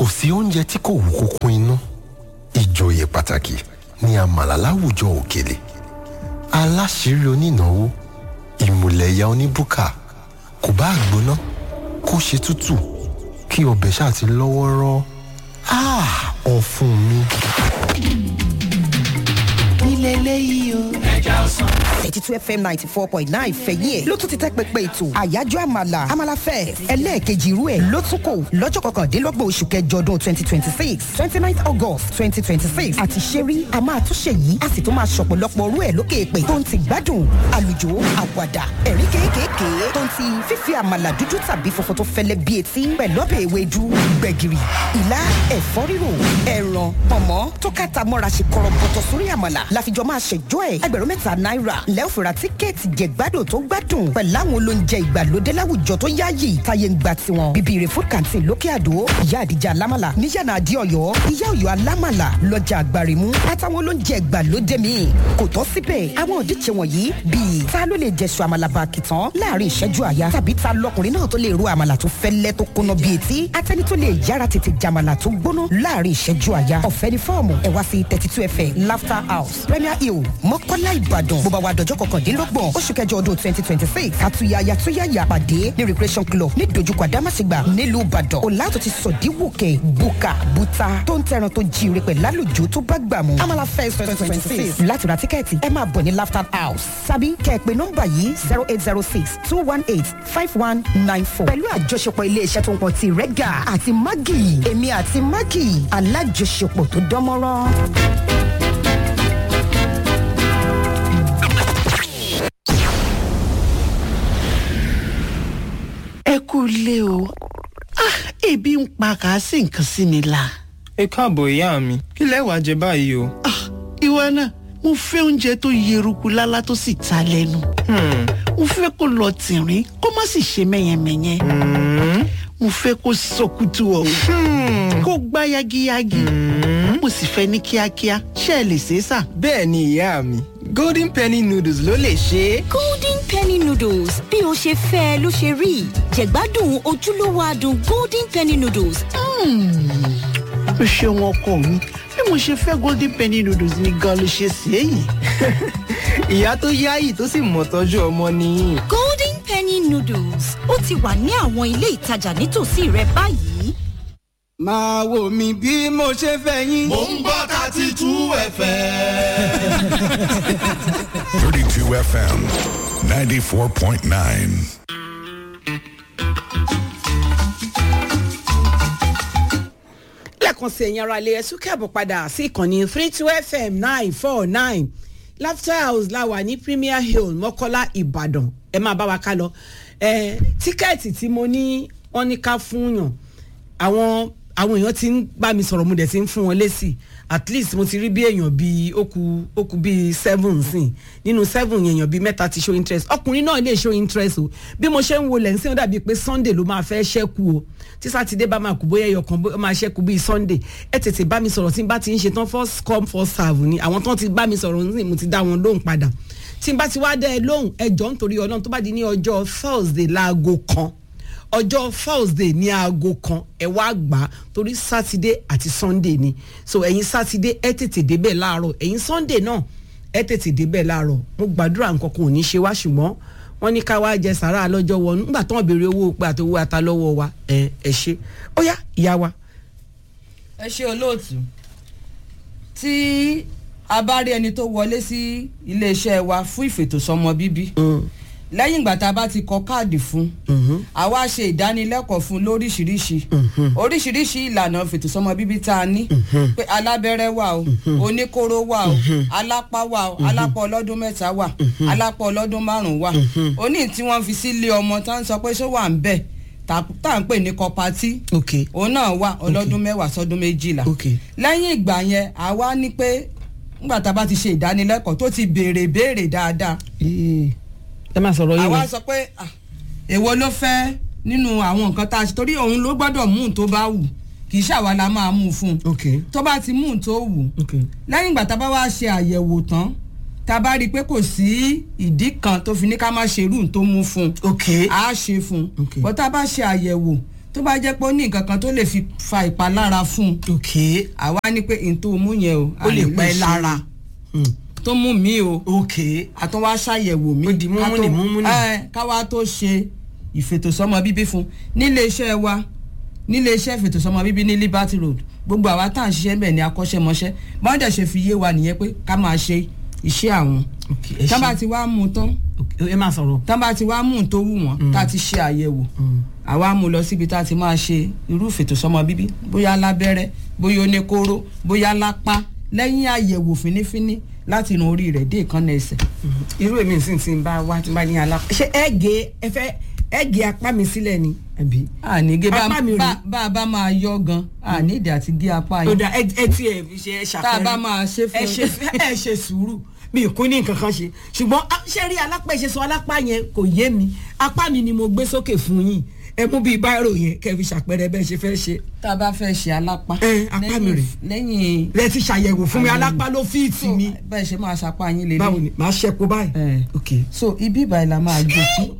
sí oúnjẹ tí kò wú kókó inú ìjòyè pàtàkì ní àmàlà láwùjọ òkèlè aláṣírí onínáwó ìmùlẹ̀yà oníbùkà kò bá gbóná kó ṣe tútù kí ọbẹ̀ ṣáà ti lọ́wọ́rọ́ ọ̀fun mi. nílẹ̀ eléyìí o. ẹja ọsàn. eighty two fm ninety four point nine fẹ̀yìn ẹ̀ ló tún ti tẹ́ pẹpẹ ètò àyájọ́ àmàlà àmàlà fẹ́ ẹlẹ́ẹ̀kejì irú ẹ̀ ló tún kò lọ́jọ́ kọkàndínlọ́gbọ̀n oṣù kẹjọ ọdún twenty twenty six twenty nine august twenty twenty six àti ṣẹ́rí a máa tún ṣe yìí a sì tún máa ṣọ̀pọ̀lọpọ̀ orú ẹ̀ lókè èpè tó ń ti gbádùn àlùjò àwàdà ẹ̀rí kéékèèké tó ń ti fífi àmàlà dúdú tàbí funfun tó fẹ́lẹ́ bí etí pẹ̀lú ọbẹ̀ ewédú gbẹ̀gìrì ìlà ẹ̀fọ́ ríro ẹ̀ràn pọ̀mọ́ tó kàtà mọ́ra ṣe kọ̀rọ̀bọ̀tọ̀ sórí àmàlà láfijọ́ máa ṣèjọ́ ẹ̀ ẹgbẹ̀rún mẹ́ta náírà lẹ́ọ̀fẹ̀rà tíkẹ́ẹ̀tì jẹ̀gbádùn tó gbádùn pẹ̀lú àwọn olóúnjẹ ìgbàlódé láwùjọ tó yáàyè táyé ń gba tiwọn bíbí rẹ̀ food canteen lókè àdó ìyá àdìjà alámàlà níyànà àdí ọ̀yọ́ ìyá ọ̀yọ́ alámàlà lọ́jà àgbàrìmú àtàwọn olóúnjẹ ìgbàlódé míì kò tọ́ síbẹ̀ àwọn òdíje wọ̀nyí bíi ta ló lè jẹ̀sùn àmàlà bàkìtàn láàrin ìṣẹ́jú àyà tàbí ta lọkùnrin náà tó lè ro àmàlà tó fẹ́lẹ́ tó kóná bíi etí atẹ́ni tó lè yára tètè jàmàlà tó gbóná láàrin ìṣẹ́jú àyà ọ̀fẹ́ ní fọ́ọ̀mù ẹ̀ wá sí thirty two fm laughter house premier hill mọ́kọ́lá ìbàdàn bó bá wa dọjọ́ kọkàndínlọ́gbọ̀n oṣù kẹjọ ọdún twenty twenty six àtúnyàyà túnyàyà pàdé ní recreation club ní dojúkọ àdámàṣègbà nílùú ìbàdàn ọ̀làtò ti sọ̀díwòkè buka buta tó ń tẹran tó jíire pẹ̀ lálùjọ tó bá gbà mú amala fest twenty twenty six láti ra tíkẹ́ẹ̀tì ẹ máa bọ̀ ní laughter house sábì kẹ́ẹ̀pẹ́ nọ́mbà yìí zero eight zero six two one eight five one nine four pẹ̀lú àjọṣepọ̀ iléeṣẹ́ tó ń pọ̀ ti rẹ́gà àti mágì èmi àti mágì alájọṣepọ̀ tó dánmọ́rán. ẹ kú ilé o Ah, ebi ń pa kàásì nǹkan sí mi la. ẹ káàbọ̀ ìyá mi kí lẹ wàá jẹ báyìí o. Ah, ìwọ náà mo fẹ́ oúnjẹ tó yeruku lálá tó sì ta lẹ́nu. mo fẹ́ kó lọ tìrín kó má sì ṣe mẹ́yẹmẹ́yẹ. mo fẹ́ kó sọkútù ọ̀hún kó gbá yagiyagi. mo sì fẹ́ ní kíákíá ṣé ẹ lè ṣe é sà. bẹ́ẹ̀ ni ìyá mi golden penny noodles ló lè ṣe é. golden penny noodles bí o ṣe fẹ́ ẹ ló ṣe rí jẹ̀gbádùn ojúlówó adùn golden penny noodles. o ṣeun ọkọ mi bí mo ṣe fẹ́ golden penny noodles ni gan ló ṣe sí èyí. ìyá tó yáyì tó sì mọ̀ tọ́jú ọmọ nìyí. golden penny noodles ó ti wà ní àwọn ilé ìtajà nítòsí rẹ báyìí. máa wò mí bí mo ṣe fẹ́ yín. mò ń gbọ́ thirty two fm. 32 FM 94.9. lẹ́ẹ̀kan sí ẹ̀yin ara ilé ẹ̀sùn kẹ́bọ̀ padà sí ìkànnì three two fm nine four nine laughter house la wà ní premier hill mọ́kọ́lá ìbàdàn ẹ máa bá wa ká lọ ẹ tíkẹ́ẹ̀tì tí mo ní wọ́n ní ká fún yàn àwọn àwọn èèyàn ti ń bá mi sọ̀rọ̀ mo dẹ̀ ti ń fún wọn lésì at least mo ti rí bí èèyàn bíi ó ku ó ku bíi seven sìn nínú seven èèyàn bíi mẹ́ta ti show interest ọkùnrin náà lè show interest o bí mo ṣe ń wo lẹ́nsìn ó dàbí pé sunday ló máa fẹ́ ṣẹ́kù o tí sátidé bá máa kú bóyá ẹyọ kan bó máa ṣẹ́kù bíi sunday ẹ tètè bá mi sọ̀rọ̀ tí n bá ti ń ṣe tán first come first serve ni àwọn tán ti bá mi sọ̀rọ̀ ní mo ti dá wọn lóhùn padà tí n bá ti wá dẹ́ ẹ lóhùn ẹ jọ nítorí ọlọ́run tó bá di ní ọjọ́ thursday láago kan ọjọ́ thursday ní aago kan ẹ wá gbà á torí sátidé àti sunday ni so ẹ̀yin sátidé ẹ tètè débẹ̀ láàárọ̀ ẹ̀yin sunday náà ẹ tètè débẹ̀ láàárọ̀ mo gbàdúrà nǹkan kan ò ní ṣe wá ṣùgbọ́n wọ́n ní ká wá jẹ sàrà lọ́jọ́ wọnú nígbà tó ń béèrè owó pé àti owó ata lọ́wọ́ wa ẹ ẹ ṣe ó yá ìyá wa. ẹ ṣe olóòtú tí a bá rí ẹni tó wọlé sí iléeṣẹ́ wa fún ìfètòsọ́mọ bíbí lẹ́yìn ìgbà tá a bá ti kọ káàdì fún àwa ṣe ìdánilẹ́kọ̀ọ́ fún lóríṣiríṣi oríṣiríṣi ìlànà fètòsọ́mọ bíbí tá a ní pé alábẹ́rẹ́ wà o oníkóró wà o alápá wà o alápá ọlọ́dún mẹ́ta wà alápá ọlọ́dún márùn-ún wà oní tí wọ́n fi sílé ọmọ tá ń sọ pé ṣó wà ń bẹ̀ tá à ń pè ní kọpatí òun náà wà ọlọ́dún mẹ́wàá sọdún méjìlá lẹ́yìn ìgbà yẹn àwa ní pé nígbà tá a bá ti ṣe ìdánilẹ́kọ̀ọ́ tó ti béèrè béèrè dáadáa ẹ máa sọ̀rọ̀ yín àwa sọ pé èwo ló fẹ́ nínú àwọn nǹkan tá a ṣe torí òun ló gbọ́dọ̀ mú un tó bá wù kì í ṣàwa la máa mú un fún un tó bá ti mú un tó wù lẹ́yìn ìgbà tá a bá wá ṣe àyẹ̀wò tán tá a bá rí i pé kò sí ìdí kan tó fi ní ká má ṣe irú tó mú fún un a ṣe fún un bọ́ tá a bá ṣe àyẹ̀wò tó bá jẹ́ pé ó ní nǹkan kan tó lè fi fa ìpalára fún un ok àwa ní pé n tó mú yẹn o ó lè àní pa ẹ ṣe lára tó mú mi o ok àtúnwá ṣàyẹ̀wò mi Ó di múmú ká tó- nì, múmú nì. ẹ, káwá tó ṣe ìfètòsọ́mọ bíbí fún nílé iṣẹ́ wa nílé iṣẹ́ ìfètòsọ́mọ bíbí ní Liberty Road gbogbo àwa tá à ń ṣiṣẹ́ bẹ̀ ní akọ́ṣẹ́mọṣẹ́ bọ́n dẹ̀ ṣe fi yé wa nìyẹn pé ká máa ṣe iṣẹ́ àwọn ok ẹ tá bá ṣe ti wá mú un tán ẹ máa sọ̀rọ̀ tá bá ti wá mú un tó wù wọ́n tá a ti ṣe àyẹ̀wò àwa mú un lọ síbi tá a ti máa ṣe irú ìfètòsọ́mọ bíbí bóyá lábẹ́rẹ́ bóyá oníkóró bóyá lápá lẹ́yìn àyẹ̀wò fínífíní láti irun orí rẹ̀ dé ìkànnì ẹsẹ̀ irú èmi sì ti ń bá wá tí n bá ní alápá ṣé ẹ gé ẹ fẹ́ ẹ gé apá mi sílẹ̀ ni àbí. àníge bá Apá mi rí. bá- bá a bá máa yọ gan àníìdí àti gé apá ó yín dà ẹ ẹ tí ẹ fi ṣe ẹ ṣàpẹẹrẹ Tá a bá máa ṣe fún- ẹ ṣe ẹ ṣe sùúrù mi ì kún ní nǹkan kan ṣe ṣùgbọ́n ah, ṣé rí alápá ìṣe sọ alápá yẹn kò yé mi apá mi ni mo gbé sókè fún yín ẹ mú bíi báírò yẹn kẹ́ fi ṣàpẹẹrẹ bẹ́ẹ̀ ṣe fẹ́ ṣe tá a bá fẹ́ ṣe alápá Ẹ, apá mi rè. lẹ́yìn lẹ ti ṣàyẹ̀wò fún mi Àyẹ̀wò. alápá ló fíìtì so mi bẹ́ẹ̀ ṣe máa ṣapá yín lélẹ̀ báwo ni màá ṣẹ́kù báyìí Ẹ. ok so ibi ìbàyìí la máa gbé sí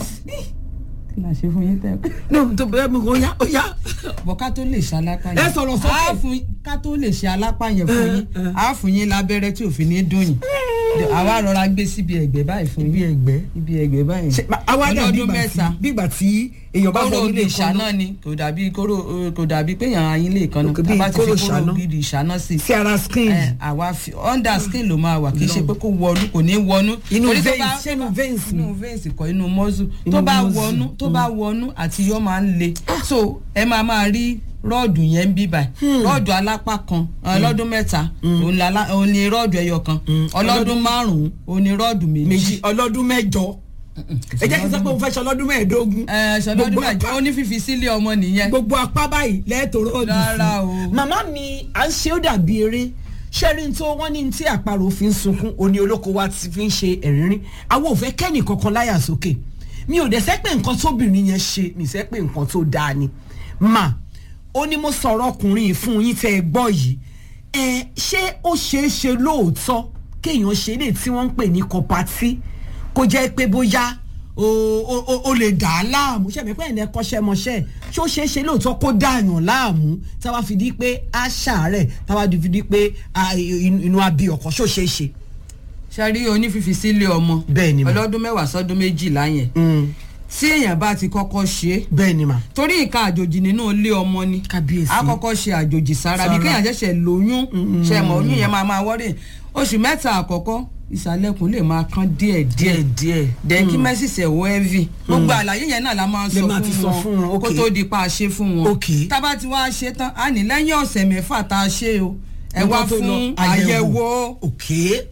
kí la ṣe fún yín tẹ́ no tó bẹ́ẹ̀ mi ó yá ó yá bọ̀ ká tó lè ṣe alápá yẹn Ẹ sọ̀rọ̀ sókè. Á fún- ká tó lè ṣe alápá yẹn fún yín á fún yín lábẹ́rẹ́ tí òfin ní dùn yín àwa rọra gbé síbi ẹ̀gbẹ́ báyìí fún ibi yín ẹ̀gbẹ́ ibi ẹ̀gbẹ́ báyìí ṣe ma- àwa dàbí ọlọ́dún ìgbà mẹ́ta tí bí ìgbà tí èèyàn bá kóró fọ ògì nílé kan ìṣáná ni kò dàbí kóró eh, kò dàbí pé yàn ayín lè kan náà Ok, bí tá bá ti fi kóró kóró ìṣáná. ògì ìṣáná sí sí ara skin ẹ àwa fi under skin ló máa wà kì í ṣe pé kó wọnú kò ní wọnú Inú Torí tó veins, bá- ṣé inú veins ni? inú veins kọ inú muscle Inú tó bá muscle, wọnú tó bá wọnú àti yọ máa ń le so ẹ máa máa rí rọ́ọ̀dù yẹn ń bí báyìí rọ́ọ̀dù alápá kan ọlọ́dún mẹ́ta òun la- la- òun ni rọ́ọ̀dù ẹyọ kan ọlọ́dún márùn-ún òun ni rọ́ọ̀dù méjì méjì ọlọ́dún mẹ́jọ ẹ jẹ́ kí n sọ pé mo fẹ́ ṣe ọlọ́dún mẹ́ẹ̀ẹ́dógún ẹ ṣọlọ́dún Gbogbo mẹ́jọ apá- ó ní fífi sílé ọmọ nìyẹn gbogbo apá báyìí lẹ́ẹ̀tọ́ rọ́ọ̀dù Rárá o. màmá mi à ń ṣe ó dàbí eré ṣẹ́rin tó wọ́n ní tí àparò fi ń sunkún òní olóko wa ti fi ń ṣe ẹ̀rínrín àwọn ò fẹ́ kẹ́nì kankan láyà sókè mi ò dẹ̀ sẹ́ pé nǹkan tóbìnrin yẹn ṣe mi sẹ́ pé nǹkan tó dáa ni mà ó ní mo sọ̀rọ̀ ọkùnrin yìí fún yín tẹ́ ẹ gbọ́ yìí ẹ ṣé ó ṣeé ṣe lóòótọ́ kéèyàn ṣe lè tí wọ́n ń pè ní kọpatí kó jẹ́ pé bóyá o o o o lè dà á láàmú ṣẹ̀mí pé ẹ̀nẹ́ kọ́ṣẹ́mọṣẹ́ ṣé ó ṣeé ṣe lóòótọ́ kó dààyàn láàmú táwa fi di pé a ṣàárẹ̀ táwa fi di pé a, inú inú abí ọkọ̀ ṣó ṣeé ṣe. ṣe rí onífífi sílé ọmọ Bẹ́ẹ̀ ni mà. ọlọ́dún mẹ́wàá sọ́dún méjìlá yẹn tí èèyàn bá ti kọ́kọ́ ṣe é bẹ́ẹ̀ ni mà. torí nǹkan àjòjì nínú ilé ọmọ ni Kábíyèsí. a kọ́kọ́ ṣe àjòjì sára bí Sára. kéèyàn ṣẹ̀ṣẹ̀ lóyún ṣe mọ̀ oyún yẹn máa máa wọ́rẹ̀ oṣù mẹ́ta àkọ́kọ́ ìsàlẹ̀kùn lè máa kán díẹ̀ díẹ̀ díẹ̀. dẹ̀ kí mẹ́sìsì ẹ̀wọ́ heavy gbogbo àlàyé yẹn náà la máa Lè sọ máa ti sọ fún fún wọn, wọn kó okay. tó di pa ṣe fún wọn Okay. tá bá ti wá ṣe tán a ní lẹ́yìn ọ̀sẹ̀ mẹ́fà tá a ṣe o ẹ Nǹkan wá tó lọ, fún àyẹ̀wò òkè.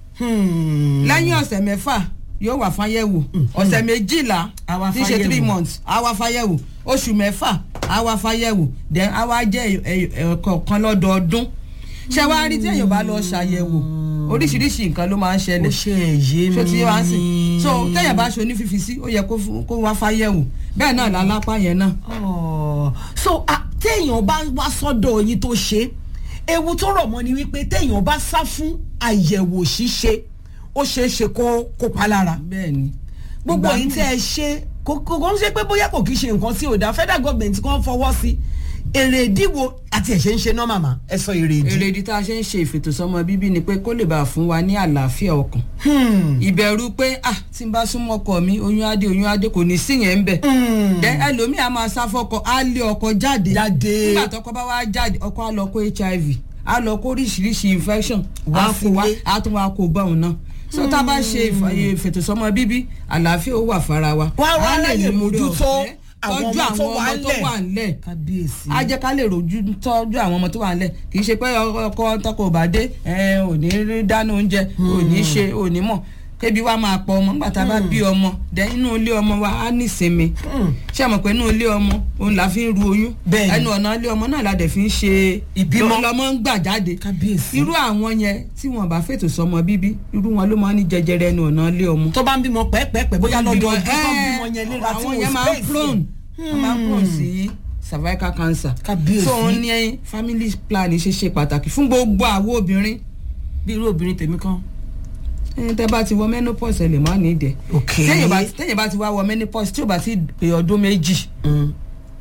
Hmm. lẹ́yìn ọ̀sẹ̀ mẹ́fà yóò wà fáyẹ̀wò ọ̀sẹ̀ méjìlá A wá tí í ṣe fáyẹ̀wò. three months a wá fáyẹ̀wò oṣù mẹ́fà a wá fáyẹ̀wò then a wá jẹ́ ẹ̀kọ̀ọ̀kan lọ́dọọdún ṣé wàá rí tí èèyàn bá lọ ṣàyẹ̀wò oríṣiríṣi nǹkan ló máa ń ó ṣẹlẹ̀ ṣe ẹ̀yẹ mi. ṣó ti wá sí so téèyàn bá ṣe onífífi sí ó yẹ kó fún- kó wá fáyẹ̀wò bẹ́ẹ̀ náà lálápá yẹn náà Oh, so ah, téèyàn bá wá sọ́dọ̀ yín tó ṣe ewu tó rọ̀ mọ́ ni wípé téèyàn bá sá fún àyẹ̀wò ṣíṣe ó ṣeé ṣe kó kó pa lára bẹ́ẹ̀ ni gbogbo Ìgbà yìí míì- tẹ́ ẹ ṣe kò kò kò ń ṣe pé bóyá kò kí ṣe nǹkan tí ò dáa federal government kan fọwọ́ sí èrè ìdíwò àti ẹ̀ṣẹ̀ ń ṣe náà màmá ẹ sọ èrè ìdí. èrèdí tá a ṣe ń ṣe ìfètòsọ́mọ bíbí ni pé kó lè bá a fún wa ní àlàáfíà ọkàn ìbẹ̀rù pé ah tí n bá súnmọ́ ọkọ mi oyún adé oyún adé kò ní sí yẹn ń bẹ̀ dẹ ẹlòmíì á máa sá fọkọ á lé ọkọ jáde Jáde. nígbà tọkọ bá wá jáde ọkọ á lọ kó hiv á lọ kó oríṣiríṣi infection Wá á kó wá sílé. á tún wá kó bá òun náà so tá a bá ṣe ìfà- ìfètòsọ́mọ bíbí àlàáfíà ó wà fara wa Wá wá Á lè ráyè ní oore mójútó ọ̀fẹ́ àwọn tọ́jú ọmọ tó àwọn wà ọmọ tó ńlẹ̀. wà ńlẹ̀ kábíyèsí. a jẹ́ ká lè rojú tọ́jú àwọn ọmọ tó wà nílẹ̀ kì í ṣe pé ọkọ tọkọ ò bá dé ẹ ò ní rí dáná oúnjẹ ò ní ṣe ò ní mọ̀ kébi wá máa pọ ọmọ nígbà tá a bá bí ọmọ dẹ inú ilé ọmọ wa á ní ìsinmi ṣé àmọ̀ pé inú ilé ọmọ òun là fi ń ru oyún Bẹ́ẹ̀ni. ẹnu ọ̀nà ilé ọmọ náà la dẹ̀ fi ń ṣe Ìbímọ. lọmọ ń gbà jáde kábíyèsí. irú àwọn yẹn tí wọn bá fètò sọmọ bíbí irú wọn ló máa ń ní jẹjẹrẹ ẹnu ọ̀nà ilé ọmọ tó bá ń bímọ pẹ́ẹ́pẹ́ẹ́pẹ́ bóyá lọ́dọ̀ ọdún tó ń Ẹ, bímọ yẹn léra tí àwọn wọ́n yẹn máa ń prone wọ́n máa ń prone sí cervical cancer Kábíyèsí. so òun ní family plan ṣe ṣe pàtàkì fún gbogbo àwọn obìnrin bí irú obìnrin tèmi kan. ẹni tẹ́ bá ti wọ menopause ẹ lè má ní ìdẹ Ok. téèyàn bá téèyàn bá ti wá wọ menopause tí ò bá ti pé ọdún méjì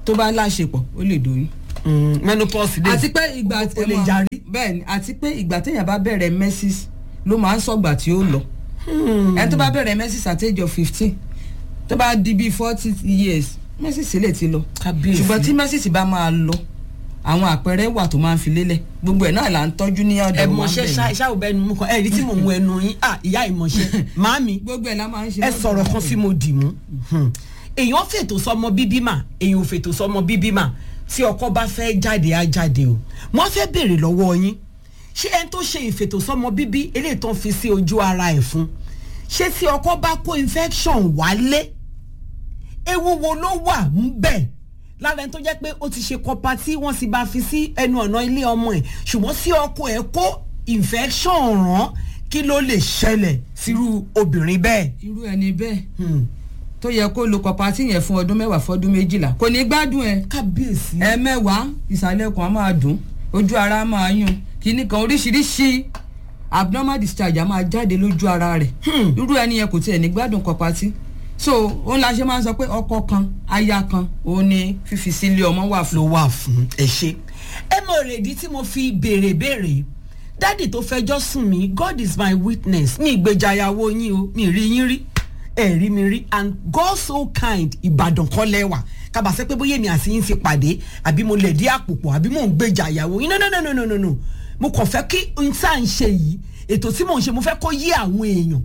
tó bá láṣepọ̀ ó lè doyún. menopause dé àti pé ìgbà o lè jarí. bẹ́ẹ̀ni àti pé ìgbà téèyàn bá bẹ̀rẹ̀ menses ló máa ń sọ̀gbà tí ó lọ ẹni tó bá bẹ̀rẹ̀ menses at age of fifteen tó bá di bíi forty years menses lè ti lọ Kábíyèsí. ṣùgbọ́n tí menses bá máa lọ àwọn àpẹẹrẹ wà tó máa ń fi lélẹ̀ gbogbo ẹ̀ náà là ń tọ́jú ní ọ̀dọ̀ ẹ wa mọṣẹ bẹ́ẹ̀ ni. ṣáà ò bẹnu mú kan ẹ rí tí mò ń mú ẹnu yín ah ìyá ìmọṣẹ màámi gbogbo ẹ̀ la máa ń ṣe ẹ lọ́dọ̀ sọ̀rọ̀ wa kan bẹ́ẹ̀ tí mo dì mú Hmm. èèyàn fètò sọmọ bíbí mà èèyàn ò fètò sọmọ bíbí mà tí ọkọ bá fẹ́ jáde á jáde o wọ́n fẹ́ béèrè lọ́wọ́ yín ṣé ẹni tó ṣe ìfètò sọmọ bíbí eléyìí tó ń fi sí ojú ara ẹ̀ fún ṣé tí ọkọ bá kó infection wálé ewu wo ló wà ń bẹ̀ lára ẹni tó jẹ́ pé ó ti ṣe kọpa tí wọ́n sì bá fi sí ẹnu ọ̀nà ilé ọmọ ẹ̀ ṣùgbọ́n sí ọkọ ẹ̀ kó infection ràn kí ló lè ṣẹlẹ̀ sírú obìnrin bẹ́ẹ̀. irú ẹni bẹ́ẹ̀ tó yẹ kó lo kọpatì yẹn fún ọdún mẹ́wàá fọdún méjìlá kò ní gbádùn ẹ kábíyèsí. ẹ mẹ́wàá ìsàlẹ̀ kan á máa dùn ojú ara á máa yún kìíní kan oríṣiríṣi abnormal discharge á máa jáde lójú ara rẹ̀ irú ẹni yẹn kò tiẹ̀ ní gbádùn kọpatì so òun la ṣe máa ń sọ pé ọkọ kan aya kan òun ni fífi sílé ọmọ wà fún. ló wà fún ẹ ṣe ẹ mọ èrèdí tí mo fi béèrè béèrè dádì tó fẹjọ́ sùn mí god is my witness mi ìgbèjà ìyàwó yín o mi rí yín rí ẹ rí mi rí and god so kind ìbàdàn kọ́ lẹ́wà kábàásẹ́ pé bóyá èmi àti yín ti pàdé àbí mo lẹ̀ dí àpòpọ̀ àbí mò ń gbèjà ìyàwó yín no no no no no no no mo kàn fẹ́ kí n tá à ń ṣe yìí ètò tí mò ń ṣe mo fẹ́ kó yé àwọn èèyàn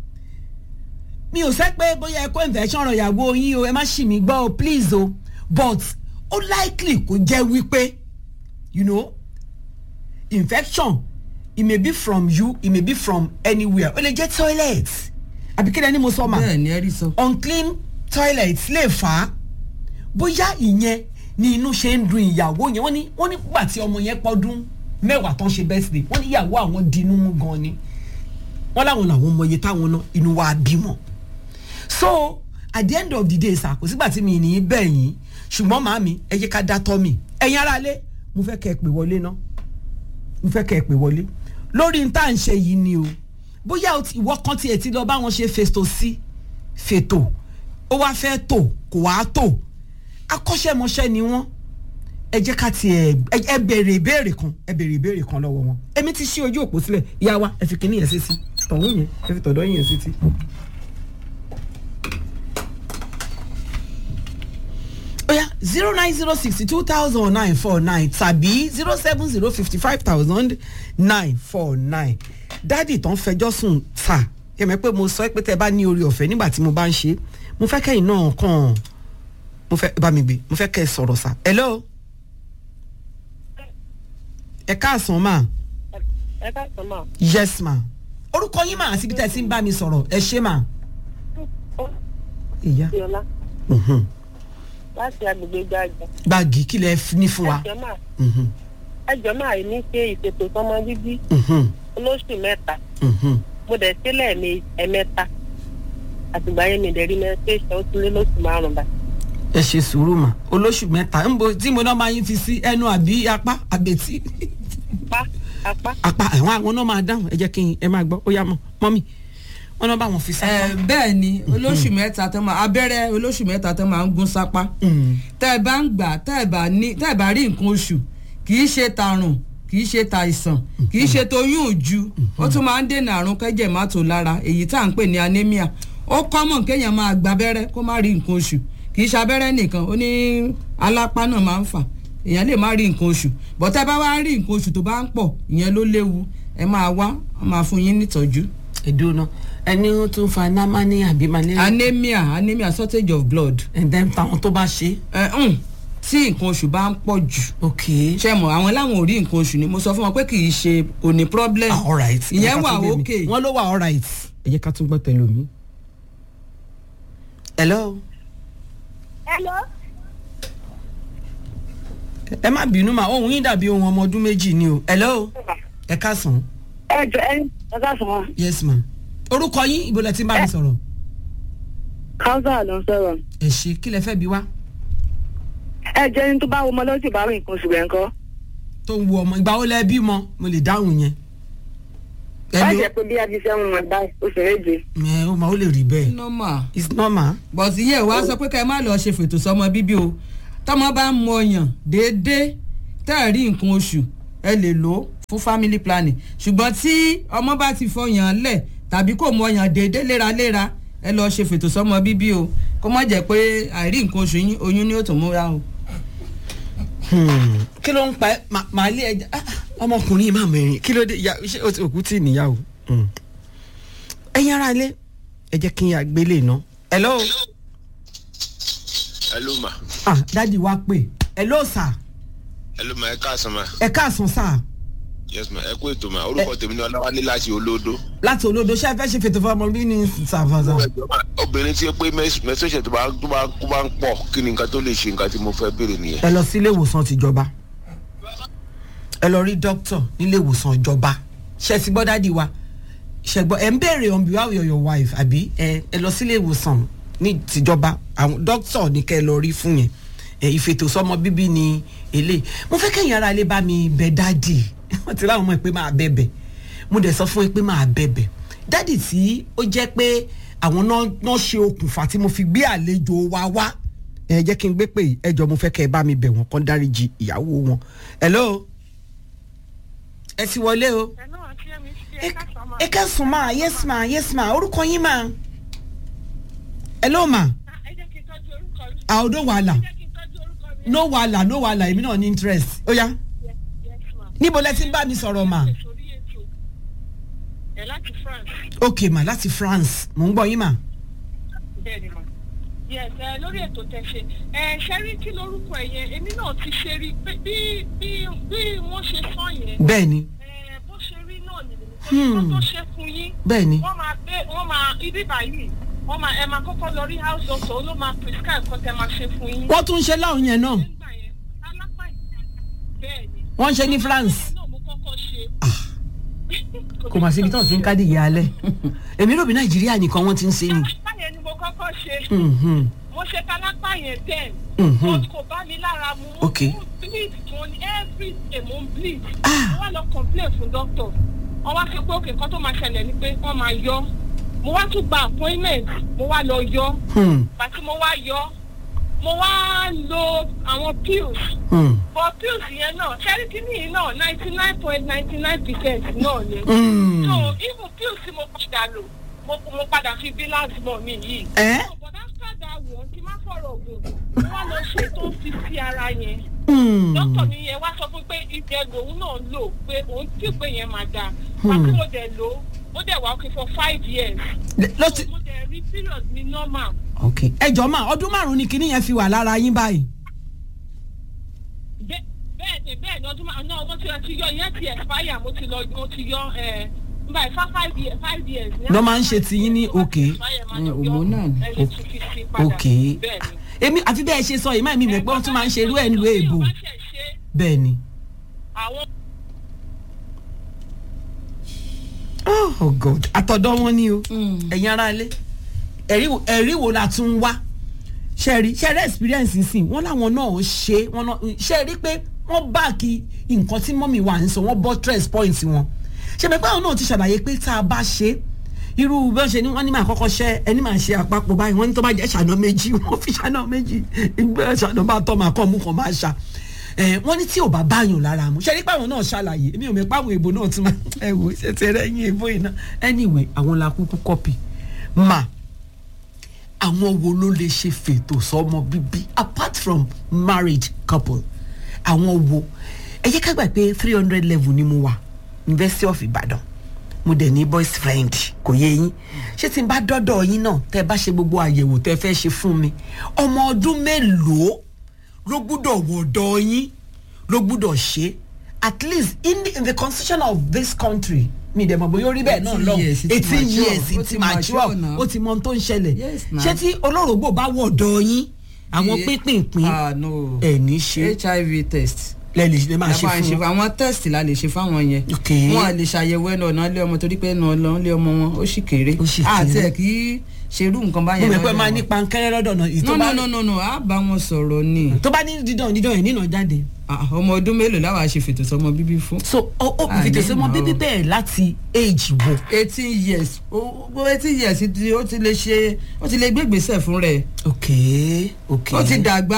mi ò sẹ́ pé bóyá ẹ kó infection ọ̀rọ̀ ìyàwó yín o ẹ má ṣì mí gbọ́ o please o but ó likely kó jẹ́ wípé you know infection it may be from you it may be from anywhere ó lè jẹ́ toilet àbí kí lẹ́ni mo sọ ma bẹ́ẹ̀ ni ẹ rí sọ. unclean toilet lè fà á bóyá ìyẹn ni inú ṣe ń dun ìyàwó yẹn wọ́n ní wọ́n ní gbà tí ọmọ yẹn pọ́dún mẹ́wàá tán ṣe birthday wọ́n ní ìyàwó àwọn dinú mú gan ni wọ́n láwọn làwọn mọ iye táwọn ná inú wa bímọ so at the end of the day sà kò sígbà tí mi ní í bẹ̀ yín ṣùgbọ́n màámi ẹ jẹ́ ká dá tọ́ mi ẹ̀yin ara lé mo fẹ́ kẹ́ ẹ pè wọlé ná mo fẹ́ kẹ́ ẹ pè wọlé lórí n tá à ń ṣe yìí ni o bóyá o ti- ìwọ kan tiẹ̀ ti lọ bá wọn ṣe fètò sí fètò ó wá fẹ́ tò kò wá tò akọ́ṣẹ́mọṣẹ́ ni wọ́n ẹ jẹ́ ká tiẹ̀ ẹ- ẹ bèrè ìbéèrè kan ẹ bèrè ìbéèrè kan lọ́wọ́ wọn èmi ti ṣí ojú òpó sílẹ̀ ìyá wa ẹ fi kíní yẹn sí sí tọ̀hún yẹn ẹ fi tọ̀dọ̀ yẹn sí sí. oya zero nine zero sixty two thousand nine four nine tàbí zero seven zero fifty five thousand nine four nine dádì tán fẹjọ́ sùn ta yẹmẹ pé mo sọ pé tẹ bá ní orí ọ̀fẹ́ nígbà tí mo bá ń ṣe mo fẹ́ kẹ́yìn náà kàn mo fẹ́ bá mi gbé mo fẹ́ kẹ́ ẹ sọ̀rọ̀ sa hello ẹ káàsán ma ẹ káàsán mà. yes ma orúkọ yín mà àti ibi tẹ́ ẹ ti ń bá mi sọ̀rọ̀ ẹ ṣé ma. ìyá Bíọ́lá mhm. láti agbègbè gbàgbà. gbági kí lẹ f- ní fún wa. ẹjọ́ máa Mhm, ẹjọ́ máa ní ṣe ìṣètò sọmọ bíbí mhm, olóṣù mẹ́ta mhm. mo dẹ̀ sílẹ̀ ẹ̀mẹ- ẹ̀mẹ́ta àtìgbà yẹn mi dẹ̀ rí menstruation ó ti lé lóṣù márùn-ún báyìí. ẹ ṣe sùúrù mà olóṣù mẹ́ta ń bo tí mo náà máa yín fi sí ẹnu àbí apá àbẹ̀tí apá apá apá àwọn àwọn náà máa dáhùn ẹ jẹ́ kí n ẹ máa gbọ́ ó yá mọ́ mọ́mì wọ́n náà bá wọn fi ẹ sápá. bẹ́ẹ̀ ni olóṣù mẹ́ta tó máa abẹ́rẹ́ olóṣù mẹ́ta tó máa ń gún sápá tẹ́ ẹ bá ń gbà tẹ́ ẹ bá ní tẹ́ ẹ bá rí nǹkan oṣù kì í ṣe tàrùn kì í ṣe tàìsàn kì í ṣe toyún òju ó tún máa ń dènà àrùn kẹ́jẹ̀ má tó lára èyí tá à ń pè ní anemia ó kọ́mọ̀ kéèyàn máa gba abẹ́rẹ́ kó má rí nǹkan oṣù kì í ṣe abẹ́rẹ́ nìkan ó ní alápá náà máa ń fà èèyàn lè má rí nǹkan oṣù bọ́tẹ́ bá wá rí nǹkan oṣù tó bá ń pọ̀ ìyẹn ló léwu ẹ máa wá wọ́n máa fún yín nítọ́jú. ìdúná ẹni ó tún fa námání àbí malaria. anemia anemia shortage of blood. and then táwọn tó bá ṣe. ẹ ǹ tí nǹkan oṣù bá ń pọ̀ jù. ok ṣe mọ̀ àwọn láwọn ò rí nǹkan oṣù ni mo sọ fún wọn pé kì í ṣe kò ní problem. ah alright ìyẹn wà ókè. wọ́n ló wà alright. ẹ jẹ́ ká tún gbọ́ tẹ̀lé omi. hello. hello. ẹ má bínú mà ohun yín dàbí ohun ọmọ ọdún méjì ni o hello. ẹ káàsán. ẹ jọ ẹ ẹ káàsán wa. yes ma. orúkọ yín ibo lẹ ti ń bá mi sọ̀rọ̀. káwùsà ló ń sọ̀rọ̀. ẹ ṣe kí lẹ fẹ́ bi wá. ẹ jẹ́ ní tó bá wo ọmọ lọ́sì bá rí nǹkan oṣù rẹ̀ ńkọ́. tó ń wo ọmọ ìgbà wo lẹ bímọ mo lè dáhùn yẹn. bá jẹ́ pé bí abisẹ́ ń mọ̀ báyìí oṣù méje. ẹ ó máa ó lè rí bẹ́ẹ̀. normal. it's normal. but iye wa sọ pé ká ẹ má lọ ṣe fètò sọmọ bíbí o tọmọ bá ń mu ọyàn déédéé tẹ́ ẹ̀ rí nǹkan oṣù ẹ lè lò ó fún family planning ṣùgbọ́n tí ọmọ bá ti fọyàn lẹ̀ tàbí kò mu ọyàn déédéé léraléra ẹ lọ ṣe fètò sọmọ bíbí o kó má jẹ́ pé àìrí nǹkan oṣù yín oyún ni ó tún múra o. kí ló ń pa ẹ Mà- màá lé ẹja ah, ọmọkùnrin máa mẹ́rin kí ló dé ya ṣé o ti òkú tí níyàwó ẹ̀yin ara ilé ẹ jẹ́ kí n yà gbélé iná. hello. hello ma ah dadi wa pè hello sir hello ma ẹ káàsán ma ẹ káàsán sir yes ma ẹ kú ètò ma orúkọ tèmi ni ọláwálé láti olódó. láti olódo ṣé ẹ fẹ́ ṣe fètò fún ọmọ bí ní sàfàsà. obìnrin tí ó pé mẹsọ̀ọ̀sẹ̀ tó bá tó bá kó bá ń pọ̀ kí ni nǹkan tó lè ṣe nǹkan tí mo fẹ́ béèrè nìyẹn. ẹ lọ sí ilé ìwòsàn tìjọba ẹ lọ rí dókítà nílé ìwòsàn ìjọba ṣe ti gbọ́ dádì wa ṣe gbọ́ ẹ ń béèrè on behalf of your wife àbí ẹ ẹ lọ sílé ìwòsàn ní tìjọba àwọn dókítà ní kẹ́ ẹ lọ rí fún yẹn ẹ ìfètòsọ́mọ bíbí ni èlé mo fẹ́ kẹ́yìn ara ilé bá mi bẹ dádì wọ́n ti láwọn ọmọ ẹ pé máa bẹ̀bẹ̀ mo dẹ̀ sọ fún ẹ pé máa bẹ̀bẹ̀ dádì tí ó jẹ́ pé àwọn náà náà ṣe okùnfà tí mo fi gbé àlejò wa wá ẹ jẹ́ kí n gbé pé ẹ jọ mo fẹ́ kẹ́ ẹ bá mi bẹ̀ wọ́n kán dáríji ìyàwó wọn. hello ẹ ti wọlé o. ẹ ká sùn máa yes ma yes ma orúkọ yín ma. hello ma. àwọn ọdọ wàhálà no wàhálà no wàhálà èmi náà ní interest ó yá. níbo lẹ ti ń bá mi sọ̀rọ̀ ma. ẹ láti france. ok ma láti france mò ń gbọ́ yín ma. bẹ́ẹ̀ni ma yes ẹ lórí ètò tẹ̀sẹ̀ ẹ ṣẹ́rí kí lórúkọ ẹ̀ yẹn èmi náà ti ṣe rí pé bí bí bí wọ́n ṣe sọ yẹn. bẹ́ẹ̀ni. ẹ bó ṣe rí náà nìyẹn Hmm. wọ́n tó ṣe fún yín. Bẹ́ẹ̀ni. wọ́n máa gbé wọ́n máa ibi báyìí wọ́n máa ẹ máa kọ́kọ́ lọ rí house doctor ló máa prescribe kọ́ tẹ máa ṣe fún yín. wọ́n tún ń ṣe láwọn yẹn náà bẹ́ẹ̀ni. wọ́n ń ṣe ní france. náà mo kọ́kọ́ ṣe. kò mà síbi tí wọ́n ti ń kádì ìyá alẹ́ èmi rò bí nàìjíríà nìkan wọ́n ti ń ṣe ni. báyẹn ni mo kọ́kọ́ ṣe. Mhm. mo ṣe kálápá yẹn ten. Mhm. but kò bá mi lára mu. Ok. mo bleed mo ní every day mo ń bleed. mo wá lọ complain fún doctor. wọ́n wá sọ pé òkè kan tó máa ṣẹlẹ̀ ni pé wọ́n máa yọ. mo wá tún gba appointment mo wá lọ yọ. Hmm. pàtí mo wá yọ mo wá lo àwọn pills. Hmm. but pills yẹn náà charity yìí náà ninety nine point ninety nine percent náà ni. Mm. so even pills tí mo padà lò mo mo padà fi balance mọ mi yìí. Eh? so but after that one kí n má fọ̀rọ̀ ògùn mo wá lọ ṣe tó fi sí ara yẹn. Hmm. dókítà mi yẹn wá sọ fún pé ìjẹ lòun náà lò pé òun tí pé yẹn máa dáa. Hmm. pàtó mo dẹ̀ lò ó ó dẹ̀ wá okay for five years. ló ti. mo dẹ̀ rí period mi normal. ok ẹ jọ máa ọdún márùn ni kinní yẹn fi wà lára yín báyìí. bẹ́ẹ̀ bẹ́ẹ̀ ni bẹ́ẹ̀ ni ọdún máa náà mo ti ti yọ ìyẹn ti expire mo ti lọ mo ti yọ ẹ̀ nígbà ìfá five years five years. lọ́ máa ń ṣe tiyín ní ok. òmò náà ni. ẹni tún fi sí padà ok bẹ́ẹ̀ ni. èmi àfi bẹ́ẹ̀ ṣe sọ yìí máa mi mọ̀ pé wọ́n tún máa ń ṣe irú ẹ̀ nílùú èbò bẹ́ẹ̀ ni. àwọn oh god àtọ̀dọ̀ wọn ni o ẹ̀yin ara ilé ẹ̀rí wo- ẹ̀rí wo la tún wá ṣẹ́ẹ̀rí ṣẹ́ẹ̀rí experience sí wọ́n láwọn náà ṣe wọ́n náà ṣẹ́ẹ̀rí pé wọ́n báàkì nǹkan tí mọ́mì wà ń sọ wọ́n bọ́ stress point wọn ṣẹ́ẹ̀rí pé àwọn náà ti ṣàlàyé pé tá a bá ṣe irú bí wọ́n ṣe ní wọ́n ní máa kọ́kọ́ ṣẹ́ ẹni máa ṣe àpapọ̀ báyìí wọ́n ní tó bá jẹ́ ṣàná méjì wọ́n fi ṣàná méjì ìgbẹ́ ṣàná bá tọ́ máa kọ́ mú kan máa ṣà ẹ wọ́n ní tí ò bá báyàn lára mu ṣẹ́rí pàwọn náà ṣàlàyé èmi ò mẹ́ pàwọn èèbò náà tún máa ẹ wò ṣe ti rẹ́ yín èèbò yìí náà anyway àwọn la kúkú kọ́pì mà àwọn wo ló lè ṣe fètò sọmọ bíbí apart from married couple àwọn wo ẹ jẹ́ ká gbà pé three hundred level ni mo wà university of ibadan mo dẹ̀ ní boys friend kò yé yín ṣé tí n bá dọ́dọ̀ yín náà tẹ́ bá ṣe gbogbo àyẹ̀wò tẹ́ fẹ́ ṣe fún mi ọmọ ọdún mélòó ló gbúdọ̀ wọ̀dọ̀ yín ló gbúdọ̀ ṣe at least in the, in the constitution of this country mi dẹ̀ mọ̀ bóyá orí bẹ́ẹ̀ náà lọ 18 years, it ti eighteen mature. years Ó it ti ti mature mature now. ó ti mọ ohun tó ń ṣẹlẹ̀ Yes, now. ṣé tí olórògbò bá wọ̀dọ̀ yín àwọn Iye- pínpín Ah, no. ẹ̀ ní ṣe hiv test. lẹ lè lè máa ṣe Lábàá ń fún wọn. àwọn test la lè ṣe fáwọn yẹn. Ok. wọn à lè ṣàyẹ̀wò ẹnu ọ̀nà ilé ọmọ torí pé ẹnu ọ̀nà ilé ọmọ wọn ó sì kéré. sì àti kéré. ẹ̀ kì í ṣerú nǹkan mo báyẹn mọ̀ pé lọ́dọ̀ máa wọn. ní pankẹ́rẹ́ lọ́dọ̀ náà no no no no no a bá wọn sọ̀rọ̀ ni. tó bá ní dídán dídán yẹn nínà jáde. Ah, ọmọ ọdún mélòó láwa ṣe fètò sọmọ bíbí fún. so ó ó Ah, fìtò ní sọmọ ìmọ̀ bíbí o. bẹ́ẹ̀ láti age wo. eighteen years ó ó eighteen years ti ó ti lè ṣe ó ti lè gbé gbèsè fún rẹ̀. ok ok ó ti dàgbà.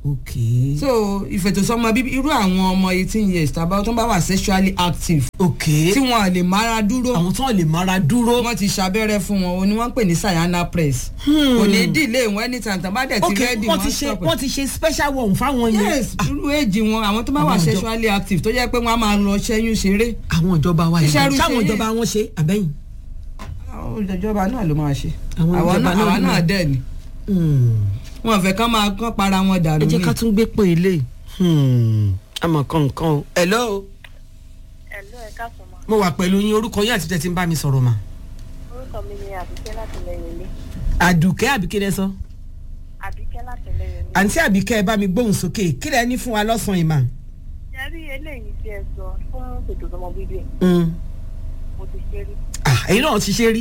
ok. so ìfètòsọ́mọ bíbí irú àwọn ọmọ eighteen years tàbá tó bá wà sexually active. ok tí wọn lè mára dúró. àwọn tó lè mára dúró. wọn ti ṣàbẹ̀rẹ̀ fún wọn òní wọn ń pè ní sayana press. kò ní dílé wọn anytime tàbá dẹ̀ ti ok rẹ́dì wọ́n ti ṣe wọ́n ti ṣe special one fáwọn yẹn. yes irú èjì wọn àwọn tó bá wà Àwọn ìjọ- sexually active tó jẹ́ pé wọ́n á máa lọ ṣẹ́yún ṣeré. àwọn ìjọba wa yìí Iṣẹ́ irú sáwọn ṣe ìjọba wọn ṣe àbẹ́yìn. àwọn ìjọba náà ló máa ṣe. Àwọn àwa ìjọba náà náà àwa ló náà máa- dẹ̀ ni. wọn fẹ́ kán máa kán para wọn dànù ẹ jẹ́ ni. ká tún gbé pé ilé àmọ̀ kankan o. hello ẹ̀lọ́ ẹ̀ka sọ̀mọ́ mo wà pẹ̀lú yín orúkọ yín àti tẹ̀ tí ń bá mi sọ̀rọ̀ mà. orúkọ mi ni àbíkẹ́ láti lẹ́yìn ilé àdùkẹ́ àbíkẹ́ lẹ sọ. àbíkẹ́ láti lẹ́yìn ilé. àǹtí àbíkẹ́ ẹ bá mi gbóhùn sókè kí lẹ ní fún wa lọ́sàn-án ìmà. ṣe rí eléyìí tí ẹ sọ fún ètò ọmọ bíbí mo ti ṣe rí èyí náà ti ṣe rí.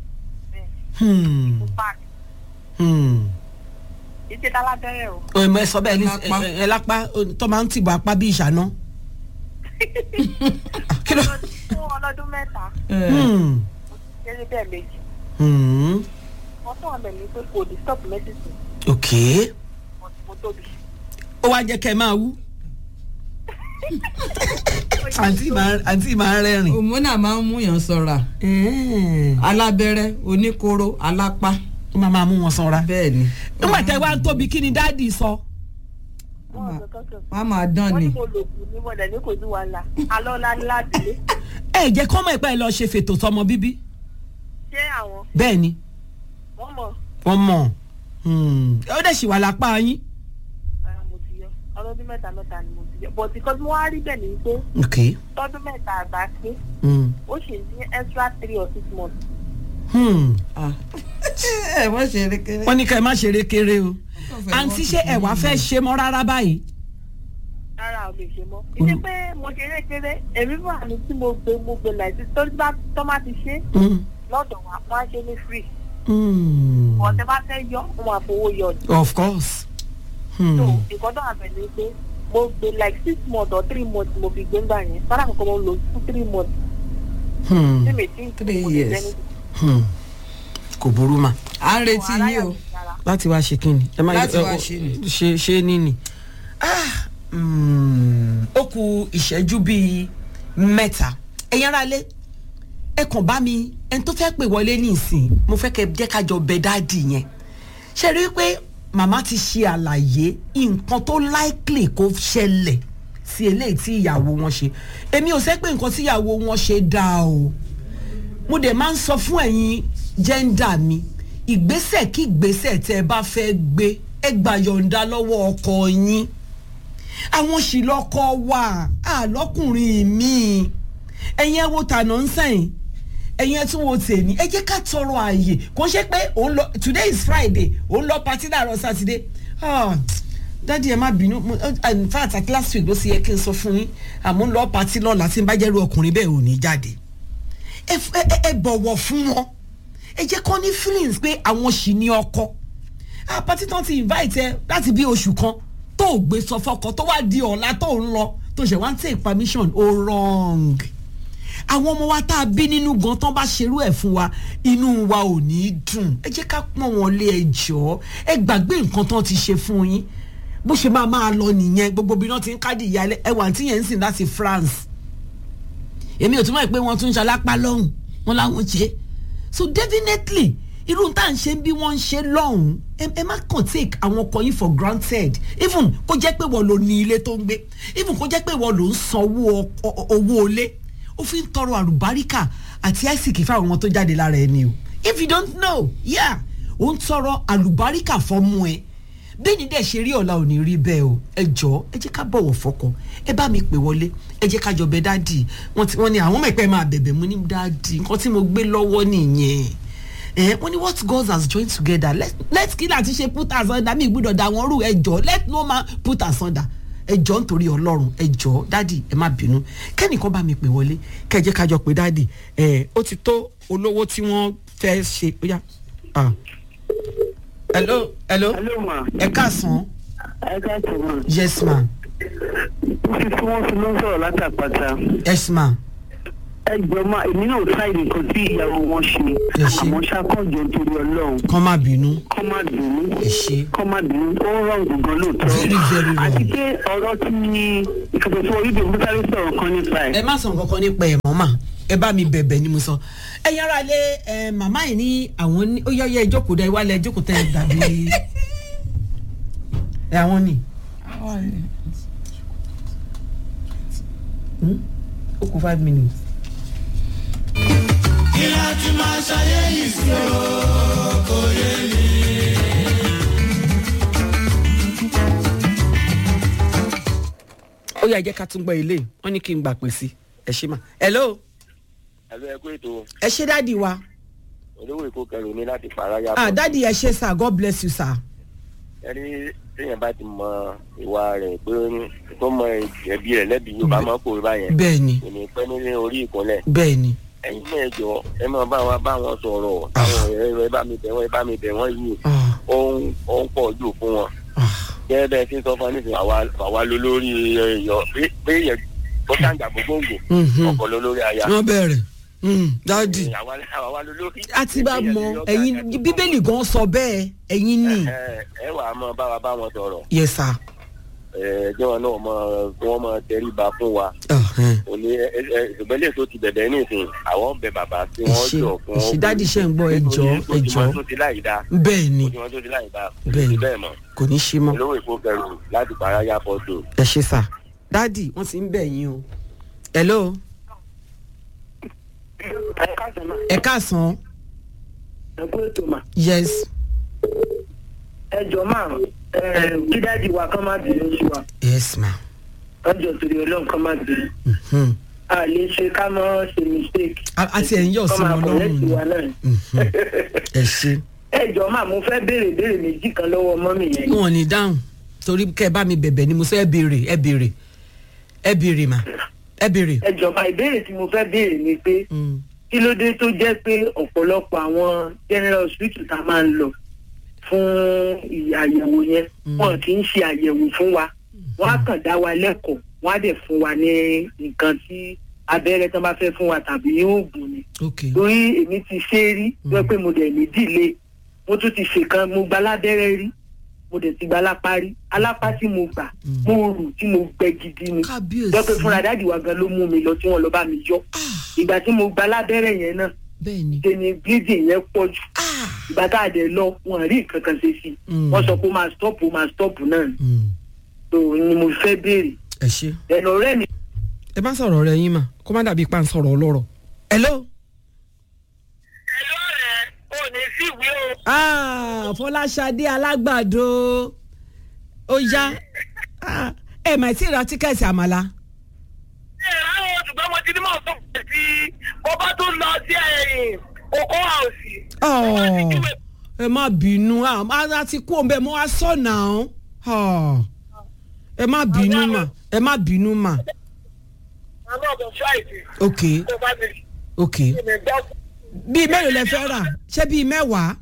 fún páàkì Hmm. ìṣe dálábẹ́rẹ́ o. ọ̀ ẹ̀ sọ bẹ́ẹ̀ ní ẹ- ẹ lápá tó máa ń tìbọ̀ apá bí ìṣáná. kí ló. fún ọlọ́dún mẹ́ta Hmm. mo ti ṣe rí bẹ́ẹ̀ méjì Hmm. wọ́n tún àbẹ̀ ní pé kò ní stop medicine ok mo tóbi. ó wá jẹ́ kẹ́ ẹ máa wú. àǹtí máa àǹtí máa rẹ́rìn. òmùnà máa ń múyàn sọ̀ra. alábẹ́rẹ́ oníkóró alápá. ó máa máa mú wọn sanra. bẹ́ẹ̀ ni. nígbà tẹ wá ń tóbi kí ni dáàdì sọ. wọ́n á máa dán wọ́n ni. ní mo lò kù ní mọ̀lẹ́ ní kò sí wàhálà alọ́lá ní láti lé ẹ jẹ́ kọ́mọ̀ ìpẹ́ lọ ṣe fètò sọmọ bíbí. ṣé àwọn bẹ́ẹ̀ ni wọ́n mọ̀ wọ́n mọ̀ Hmm. ó dẹ̀ sì wà lápá yín. ara mo ti yọ ọlọ́dún mẹ́ta mẹ́ta ni mo ti yọ but because mo wá rí bẹ́ẹ̀ ni pé ok. tọ́dún mẹ́ta àgbà pé Hmm. ó ṣì ní extra three or six months. Hmm. ẹ wọ́n ṣe erékeré. wọ́n ní ká ẹ má ṣeré kéré o. àǹtí ṣé ẹ wá fẹ́ ṣe mọ́ rárá báyìí. rárá o lè ṣe mọ́. ìdí pé mo ṣe erékeré èmi fún àmì tí mo gbé mo gbé láìsí torí bá tọ́ má ti ṣe Hmm. lọ́dọ̀ wa wọ́n á ṣe ní free. Hmm. ọ̀tẹ̀ bá fẹ́ yọ wọ́n máa fowó yọ ni. of course. Hmm. so nǹkan tó àbẹ̀ ni pé mo gbé like six months or three months mo fi gbé ńgbà yẹn fara kankan mo lò fún three months. Hmm. tí mi ti ń Three mo ti years. jẹ́ ní Hmm. kò burú mà. à ń retí yín o. láti wá ṣe kí ni. ẹ má- Láti ẹ- wá ẹ- ṣe ni. ṣe ṣe ní ni. Ah, mm, ó ku ìṣẹ́jú bíi mẹ́ta ẹ̀yin ara lé ẹ kàn bá mi ẹni tó fẹ́ pè wọlé ní ìsìn mo fẹ́ kẹ́ jẹ́ ká jọ bẹ dáàdì yẹn ṣe rí i pé màmá ti ṣe àlàyé nǹkan tó likely kó ṣẹlẹ̀ sí eléyìí tí ìyàwó wọn ṣe èmi ò sẹ́ pé nǹkan tí ìyàwó wọn ṣe dáa o mo dẹ̀ máa ń sọ fún ẹ̀yin jẹ́ńdà mi ìgbésẹ̀ kí ìgbésẹ̀ tẹ́ ẹ bá fẹ́ gbé ẹ gbà yọ̀ǹda lọ́wọ́ ọkọ yín àwọn sì lọ́kọ wà àlọ́kùnrin míì ẹ̀yin ẹ wo tànà ń sẹ́yìn ẹ̀yin ẹ tún wo tèmi ẹ jẹ́ ká tọrọ ààyè kò ṣe pé òun lọ today is friday òun lọ party láàárọ̀ saturday ah dádì ẹ má bínú mo- uh, in fact at last week ló sì yẹ kí n sọ fún yín àmọ́ ń lọ party lọ́la tí n bá jẹ́rú ọkùnrin bẹ́ẹ̀ ò ní jáde ẹ f- ẹ- ẹ- ẹ bọ̀wọ̀ fún wọn ẹ jẹ́ kọ́ ní feelings pé àwọn sì ní ọkọ àpàtì tán ti invite ẹ láti bí oṣù kan tó ò gbé sọ fọkọ tó wá di ọ̀la tó ń lọ tó ṣe wá ń take permission ó wrong àwọn ọmọ wa tá a bí nínú gan tán bá ṣerú ẹ̀ fún wa inú wa ò ní í dùn ẹ jẹ́ ká pọ́n wọn lé ẹ jọ́ ẹ gbàgbé nǹkan tán ti ṣe fún yín bó ṣe máa máa lọ nìyẹn gbogbo bí wọ́n ti ń kádì ìyálẹ̀ ẹ wà tí yẹn ń sìn láti France èmi ò túmọ̀ pé wọ́n tún ń ṣalápá lọ́hùn wọn láwọn ṣe so definitely irú tá à ń ṣe bí wọ́n ń ṣe lọ́hùn ẹ ẹ má kàn take àwọn ọkọ yín for granted even kó jẹ́ pé wọ́n ló ní ilé tó ń gbé even kó jẹ́ pé wọ́n ló ń sanwó ọkọ- owó ilé ó fi ń tọrọ àlùbáríkà àti àìsíkì fáwọn ọmọ tó jáde lára ẹni o if you don't know yeah ó ń tọrọ àlùbáríkà fọmú ẹ bẹ́ẹ̀ ni dẹ̀ ṣe rí ọ̀la ò ní rí bẹ́ẹ̀ o ẹ jọ ẹ jẹ́ ká bọ̀wọ̀ fọkọ ẹ bá mi pè wọlé ẹ jẹ́ ká jọ bẹ dáàdì wọ́n ti wọ́n ní àwọn mẹ̀pẹ́ máa bẹ̀bẹ̀ mú ní dáàdì nǹkan tí mo gbé lọ́wọ́ nìyẹn ẹ wọ́n ní what God has joined together let let kí láti ṣe put asunder mi gbúdọ̀ da wọn rú ẹ jọ let no man put asunder ẹ jọ nítorí ọlọ́run ẹ jọ dáàdì ẹ má bínú kẹ́nìkan bá mi pè wọlé kẹ́ ẹ jẹ́ ká jọ pé dáàdì ẹ ó ti tó olówó tí wọ́n fẹ́ ṣe ó yá. ah. hello hello ẹ káàsán ẹ káàtó ma. yes ma fífi tí wọ́n fi ló ń sọ̀rọ̀ látàpàtà. yes ma ẹ jọ máa èmi náà ṣáì nǹkan tí ìyàwó wọn ṣe àmọ́ ṣàkójọ nítorí ọlọ́run kọ́ má bínú. kọ́ má bínú kọ́ má bínú ó rọrùn gbọ̀ngàn lóòótọ́ àti pé ọ̀rọ̀ tí ìkàtọ̀ tí orí bèbú sáré sọ̀rọ̀ kan nípa ẹ̀. ẹ má sọ nǹkan kan nípa ẹ̀ mọ́ mà ẹ bá mi bẹ̀bẹ̀ ni mo sọ ẹ yára lé ẹ màmá yìí ní àwọn ní ó yọyẹ ìjókòó dá ìwálẹ̀ ìjókòó tẹ dàbí ẹ àwọn ni. Hmm? ó kù five minutes. kí láti máa ṣayé yìí sí o kò yé mi. ó yà jẹ́ ká tún gbọ́ ilé wọ́n ní kí n gbà pè sí ẹ ṣe mà. hello ẹ̀lú ẹ̀kú ètò ẹ ṣe dáàdi wa. olówó èkó kẹrù ní láti fara yá. ah dáàdi ẹ ṣe sir god bless you sir. ẹni téèyàn bá ti mọ ìwà rẹ̀ pé tó mọ ẹbí rẹ̀ lẹ́bi yóò bá mọ́ kó bá yẹn. bẹ́ẹ̀ni kò ní pẹ́ nílé orí ìkúnlẹ̀. bẹ́ẹ̀ni. ẹ̀yin náà jọ ẹ máa bá wọn bá wọn sọ̀rọ̀ àwọn ọ̀rẹ́ rẹ bá mi bẹ̀ wọ́n ẹ bá mi bẹ̀ wọ́n yìí ó ń ó ń pọ̀ jù fún wọn. gẹ́gẹ́ bẹ́ẹ̀ tí ń sọ fún wa nísìnyí àwa àwa ló lórí ẹ̀yọ pé yẹn tó ṣàǹjà gbogbogbò ọkọ̀ ló lórí aya. wọ́n bẹ̀rẹ̀ dáàdi àwa àwa ló lórí. a ti bá mọ ẹyin bíbélì gan sọ bẹ́ẹ̀ ẹyin ni. ẹ ẹ wà á mọ bá wa bá wọn sọ̀rọ̀. yes sir. ẹ jẹ́ wọn náà mọ kí wọ́n mọ tẹríba fún wa. òní ẹ ẹ ìbẹ́lẹ̀ tó ti bẹ̀bẹ̀ nísìnyí àwọn bẹ bàbá tí wọ́n jọ fún ẹṣin dáàdi ṣe ń gbọ́ ẹjọ́ ẹjọ́ tó ti láì dá. bẹ́ẹ̀ ni ó ti tó ti láì dá. bẹ́ẹ̀ ni bẹ́ẹ̀ mọ̀. kò ní ṣe mọ́. olówó èkó kẹrù láti para yá fọ́tò. ẹ ṣe sà dáàdi wọ́n ti ń bẹ̀ yín o. hello. ẹ káàsán. ẹ kú ètò mà. yes. ẹ jọ máa kí dáàdi wa kán má bínú sí wa. yes ma. ọjọ́ torí ọlọ́run kán má bínú. a lè ṣe ká mọ́ ṣe mistake. a ti ẹ̀ ń yọ̀ sí wọn lọ́rùn ni. ẹ ṣe. ẹ jọ máa mo fẹ́ béèrè béèrè méjì kan lọ́wọ́ mọ́mì yẹn. wọn ò ní dáhùn torí kẹ bá mi bẹ̀bẹ̀ ni mo sọ ẹ béèrè ẹ béèrè ẹ béèrè mà ẹ béèrè. ẹ jọba ìbéèrè tí mo fẹ́ béèrè ni pé kí ló dé tó jẹ́ pé ọ̀pọ̀lọpọ̀ àwọn general hospital tá a máa ń lọ fún àyẹ̀wò yẹn wọn kì í ṣe àyẹ̀wò fún wa wọn á kàn dá wa lẹ́kọ̀ọ́ wọn á dẹ̀ fún wa ní nǹkan tí abẹ́rẹ́ tán bá fẹ́ fún wa tàbí oògùn ni. torí èmi ti ṣe é rí wọ́n pé mo dẹ̀ ní dìlé mo tún ti ṣèkan mo gba lábẹ́rẹ́ rí mo dẹ̀ ti gba alápá rí alápá tí mo gbà mo rù tí mo gbẹ gidi ni wọ́n pé fúnra dáàdì wa gan ló mú mi lọ tí wọ́n lọ bá mi yọ ìgbà tí mo gba lábẹ́rẹ́ yẹn náà ṣe ni bleeding yẹn pọ̀ jù ìgbà tá a dẹ̀ lọ wọn rí nǹkan kan ṣe sí wọ́n sọ pé ó máa stop ó máa stop náà ni so ni mo fẹ́ béèrè. ẹ ṣe. ẹnu ọ̀rẹ́ mi. ẹ bá sọ̀rọ̀ rẹ yín mà kó má dàbí pa ń sọ̀rọ̀ ọlọ́rọ̀. hello. Ah, fọláṣadé alágbàdo ó yá ẹ mà tí ì ra tíkẹ́ẹ̀tì àmàlà. ẹ ráwọn ṣùgbọ́n mo ti ní mọ̀ fún mi sí mo bá tún lọ sí ẹ̀yìn oko àòsì. ẹ má bínú a ti kú òun bẹ́ẹ̀ mo wá sọ̀nà ọ́n ẹ má bínú mà ẹ má bínú mà. àmọ́ ọ̀dọ̀ fúláìtì. ok ok bíi mélòó lẹ fẹ́ rà ṣé bíi mẹ́wàá.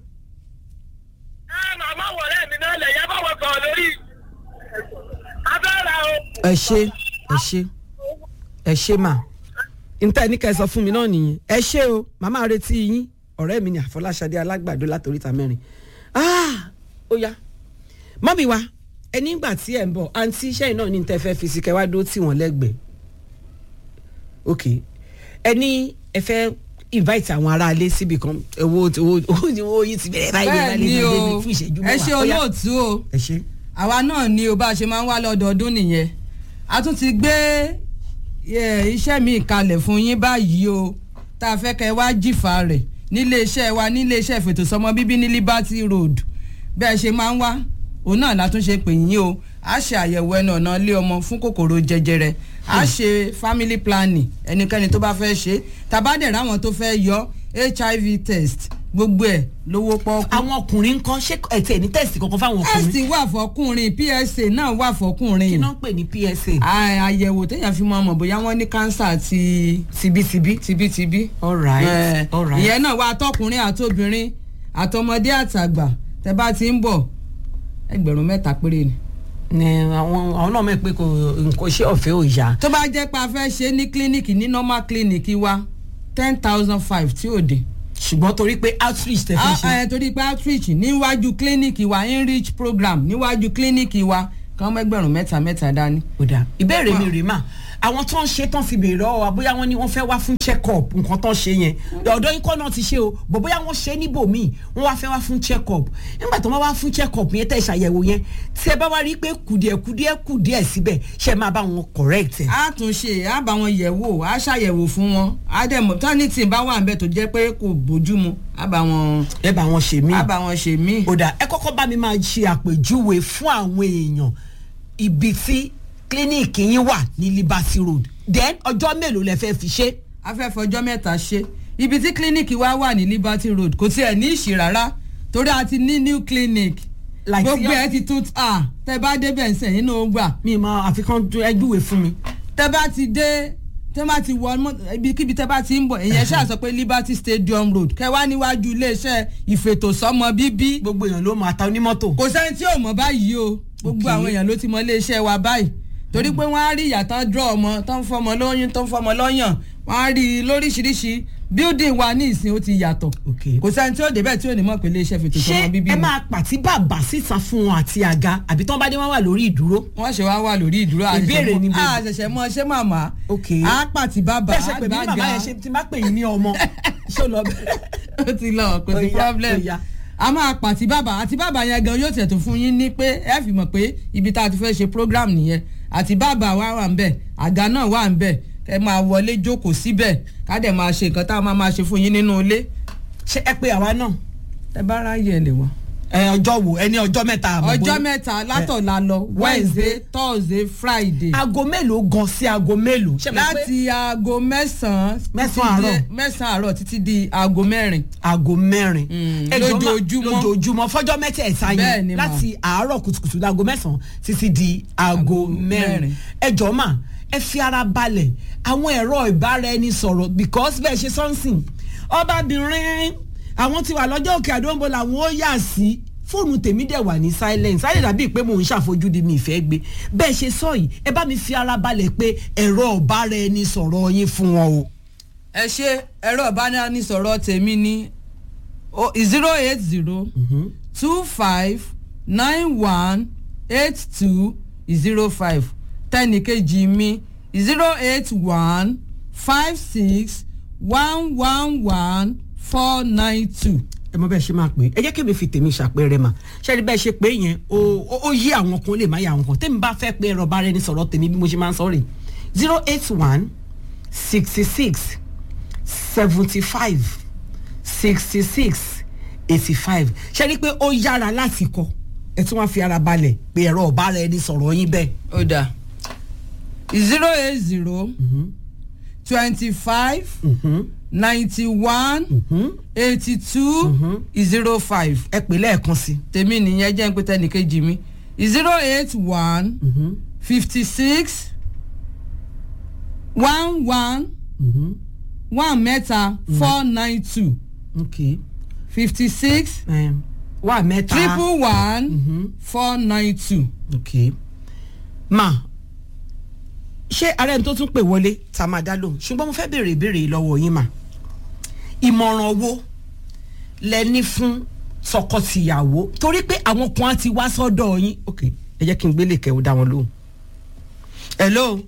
màmá wọlé mi náà lẹ̀ yá bá wọ sọ̀rọ̀ lórí abẹ́rẹ́ o. ẹ ṣe ẹ ṣe ẹ ṣe mà níta ẹni ká ẹ sọ fún mi náà nìyẹn ẹ ṣe o màmá retí yín ọ̀rẹ́ mi ni àfọláṣadé alágbàdo látòríta mẹ́rin ó yá mọ́mí wa ẹni ìgbà tí ẹ̀ ń bọ̀ àǹtí iṣẹ́ iná ní tẹ́ fẹ́ fi sí kẹwàá dó tì wọ́n lẹ́gbẹ̀ẹ́ ok ẹni ẹ fẹ́ invite àwọn aráalé síbi kan owó owó owó yìí ti bẹ̀rẹ̀ báyìí bẹ́ẹ̀ ni o fún ìṣẹ́jú mẹ́wàá ẹ ṣe olóòtú o ẹ ṣe. àwa náà ni o bá a ṣe máa ń wá lọ́dọọdún nìyẹn a tún ti gbé iṣẹ́ mi kalẹ̀ fún yín báyìí o tá a fẹ́ kẹ́ wá jìfà rẹ̀ nílé iṣẹ́ wa nílé iṣẹ́ ìfètòsọ́mọ bíbí ní Liberty Road bẹ́ẹ̀ ṣe máa ń wá òun náà la tún ṣe pè yín o a ṣe àyẹ̀wò ẹnu ọ̀nà ilé ọmọ fún kòkòrò jẹjẹrẹ a ṣe family planning ẹnikẹ́ni tó bá fẹ́ ṣe tàbádẹ̀ ráwọn tó fẹ́ yọ hiv test gbogbo ẹ̀ lówó pọ́ọ́kú. àwọn ọkùnrin ń kọ́ ṣé ẹ̀tẹ̀ ní test kankan fáwọn ọkùnrin. test wà fọkùnrin psa náà wà fọkùnrin. kí ló ń pè ní psa. àyẹ̀wò téèyàn fi mọ ọmọ bóyá wọ́n ní kánsà ti. tibítibí. tibítibí. all right all right. ìyẹn náà wà àtọkùnrin àtobìnrin àtọmọdé àtàgbà tẹ bá ti ń bọ̀ ẹgbẹ̀rún mẹ́ta péré ni ni àwọn àwọn náà mọ̀ pé kò nǹkan ṣe ọ̀fẹ́ ò yá. tó bá jẹ́ pé a fẹ́ ṣe ní kílíníkì ní normal clinic wa ten thousand five tí ò dé. ṣùgbọ́n torí pé outreach tẹ fẹ́ ṣe. ẹ torí pé outreach níwájú kílíníìkì wa enrich program níwájú kílíníìkì wa kàn mẹ́gbẹ̀rún mẹ́ta mẹ́ta dání. ó dáa ìbéèrè mi rèé mà àwọn tó ń ṣe tán fi béèrè lọ́wọ́ wa bóyá wọ́n ní wọ́n fẹ́ wá fún check up nǹkan tán ṣe yẹn ọ̀dọ́ yín kọ́ náà ti ṣe o bò bóyá wọ́n ṣe níbòmíì wọ́n wá fẹ́ wá fún check up nígbà tó wọ́n wá fún check up yẹn tẹ̀ ṣàyẹ̀wò yẹn tí ẹ bá wá rí i pé kùdìẹ̀kùdìẹ̀ kùdìẹ̀ síbẹ̀ ṣe máa bá wọn correct ẹ̀. a tún ṣe a bá wọn yẹ̀ wò a ṣàyẹ̀wò fún wọn a dẹ̀ mọ̀ tán ní tí bá wà nbẹ tó jẹ́ pé kò bójú mu a bá wọn. ẹ bá wọn ṣe mí. a bá wọn ṣe mí. ó dà ẹ kọ́kọ́ bá mi máa ṣe àpèjúwe fún àwọn èèyàn ibi tí kílíníìkì yín wà ní liberty road then ọjọ́ mélòó lẹ fẹ́ fi ṣe. a fẹ́ fọjọ́ mẹ́ta ṣe ibi tí kílíníìkì wa wà ní liberty road kò tiẹ̀ ní ìṣì rárá torí a ti ní new clinic gbogbo ẹ ti tún ta tẹ bá débẹ̀ ń sẹ̀ nínú gbà. mi ma àfikún ẹjúwe fún mi. tẹ bá ti dé tẹ bá ti wọ ibikíbi tẹ bá ti ń bọ̀ èyàn ṣáà sọ pé liberty stadium road kẹwàá níwájú iléeṣẹ́ ìfètòsọ́mọ bíbí. gbogbo èèyàn ló máa ta onímọ́tò. kò sẹ́ni tí ò mọ̀ báyìí o gbogbo àwọn èèyàn ló ti mọ iléeṣẹ́ wa báyìí torí pé wọ́n á rí ìyàtọ̀ dúró ọmọ tó ń fọmọ lóyún tó ń fọmọ lọ́yàn wọ́n á rí i lóríṣiríṣi building wa ní ìsìn ó ti yàtọ̀ kò sẹ́ni tí ó débẹ̀ tí ò ní mọ̀ pé iléeṣẹ́ fi tòṣọ́ wọn bíbí ṣé ẹ máa pàtí bàbà síta fún wọn àti àga àbí tí wọ́n bá dé wọ́n wà lórí ìdúró. wọ́n ṣe wá wà lórí ìdúró ìbéèrè ni bẹ́ẹ̀ a ṣẹ̀ṣẹ̀ mọ ṣé màmá a pàtí bàbà bẹ́ẹ̀ ṣe pè mí màmá yẹn ṣe ti má pè yín ní ọmọ ṣé o lọ bẹ́ẹ̀. ó ti lọ kò sí problem a máa pàtí bàbà àti bàbà yẹn gan yóò tẹ̀tún fún yín ní pé ẹ fi mọ̀ pé ibi tá a ti fẹ́ ṣe program nìyẹn àti bàbà wa wà ń bẹ̀ àga náà wà ń bẹ̀ ẹ máa wọlé jókòó síbẹ̀ ká dẹ̀ máa ṣe nǹkan tá a máa máa ṣe fún yín nínú ilé. ṣé ẹ pé àwa náà. ẹ bá ráyè ẹ lè wá. ẹ ọjọ́ wo ẹ ní ọjọ́ mẹ́ta àbọ̀ ọjọ́ mẹ́ta látọ̀la lọ wednesday thursday friday. aago mélòó gan sí aago mélòó. láti aago mẹ́sàn-án mẹ́sàn-án àárọ̀ mẹ́sàn-án àárọ̀ títí di aago mẹ́rin. aago mẹ́rin. lójoojúmọ́ lójoojúmọ́ fọjọ́ mẹ́tẹ̀ẹ̀ta yẹn láti àárọ̀ kùtùkùtù láago mẹ́sàn-án títí di aago mẹ́rin. ẹ jọ̀ọ́ mà ẹ fi ara balẹ̀ àwọn ẹ̀rọ ìbára ẹni sọ̀rọ̀ because bẹ́ẹ̀ ṣe sọ́nsìn ọbabìnrin àwọn ti wà lọ́jọ́ òkè àdóńbó làwọn ó yà sí fóònù tèmi dẹ̀ wà ní silence sáyẹ̀ dàbí pé mò ń ṣàfojúdi mi ìfẹ́ gbé bẹ́ẹ̀ ṣe sọ yìí ẹ bá mi fi ara balẹ̀ pé ẹ̀rọ ìbára ẹni sọ̀rọ̀ yín fún wọn o. ẹ ṣe ẹ̀rọ ìbánisọ̀rọ̀ tèmi ní zero eight zero two five nine one eight two zero five tẹnìkejì mi zero eight one five six one one one four nine two. ẹ mọ bẹ́ẹ̀ ṣe máa pè é ẹ jẹ́ kí mi fi tèmi ṣàpẹẹrẹ mà ṣẹ́ni bẹ́ẹ̀ ṣe pé yẹn ó yí àwọn kan lè má yà àwọn kan tèmi bá fẹ́ pé ẹ̀rọ bá rẹ ní sọ̀rọ̀ tèmi bí mo ṣe máa ń sọ rè zero eight one sixty six seventy five sixty six eighty five ṣẹ́ni pé ó yára láti kọ ẹ tún wá fi ara balẹ̀ pé ẹ̀rọ ọ̀bá rẹ ní sọ̀rọ̀ yín bẹ́ẹ̀. ó dáa zero eight zero twenty five ninety one eighty two zero five. ẹ pè lẹ́ẹ̀kan sí. tèmi nìyẹn jẹ́ ń pé tẹnìkejì mi zero eight one fifty six one one one mẹ́ta four nine two fifty six wà mẹ́ta triple one four nine two. okay ma ṣé ara ẹni tó tún pè wọlé tá a máa dá lóhùn ṣùgbọ́n mo fẹ́ béèrè ìbéèrè lọ́wọ́ yín mà ìmọ̀ràn wo lẹ ní fún tọkọtìyàwó torí pé àwọn kan á ti wá sọ́dọ̀ yín ok ẹ jẹ́ kí n gbélé kẹ́ ò dá wọn lóhùn. hello.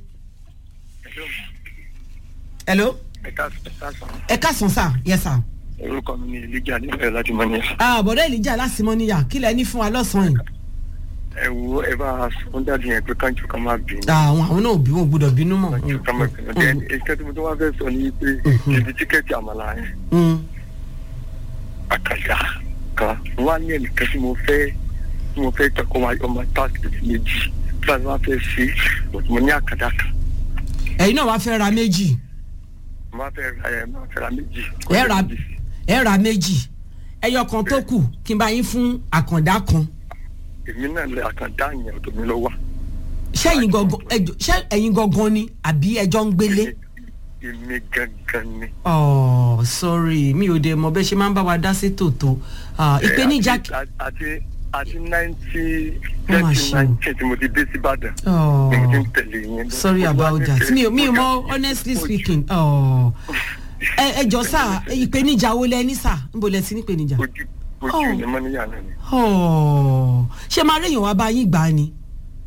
hello. ẹ káàsán sá yes sir. orúkọ mi ni elijah nífẹ̀ẹ́ láti mọ níyà. àbọ̀dọ̀ elijah láti mọ níyà kí lẹ ní fún wa lọ́sàn-án yìí ẹ wo ẹ bá fún dáàdi yẹn pé káńtù kan máa bínú. àwọn àwọn náà bí wọn gbọdọ̀ bínú mọ́. káńtù kan máa bínú then èyíkẹ́ tí mo tó wá fẹ́ sọ ni pé ibi tíkẹ́ẹ̀tì àmàlà yẹn. àkàṣà kan wá ní ẹnìkan tí mo fẹ́ tí mo fẹ́ tọkọ wa ọmọ táàkì méjì tí wọ́n wá fẹ́ ṣe mo ní àkàdá kan. ẹ̀yin náà wá fẹ́ ra méjì. mo wá fẹ́ ra ẹ̀ máa fẹ́ ra méjì. ẹ ra ẹ ra méjì ẹyọ kan tó kù kí n bá yín fún àkàndá kan èmi náà lè àkàndá yẹn ọ̀dọ̀ mi lọ wá. ṣẹ́yìn gangan ẹjọ ṣẹ́ ẹ̀yin gangan ni àbí ẹjọ́ ń gbélé. èmi gangan ni. oh sorry mi ò dé mọ bẹ́ẹ̀ ṣe máa ń bá wa dá sí tòótọ́ ìpèníjà. àti àti ninety ninety nineteen tí mo ti dé sí ìbàdàn. ni mo ti ń tẹ̀lé yẹn. sorry about that mi ò mi ò mọ honestly speaking. Oh ẹ ẹ jọ sá ìpèníjà wo lẹ ní sá níbo lẹ ti ní ìpèníjà. ojú ojú ni mọ́níyà náà ni. Ọ̀, ṣé máa réyàn wá bá yín gbà á ni.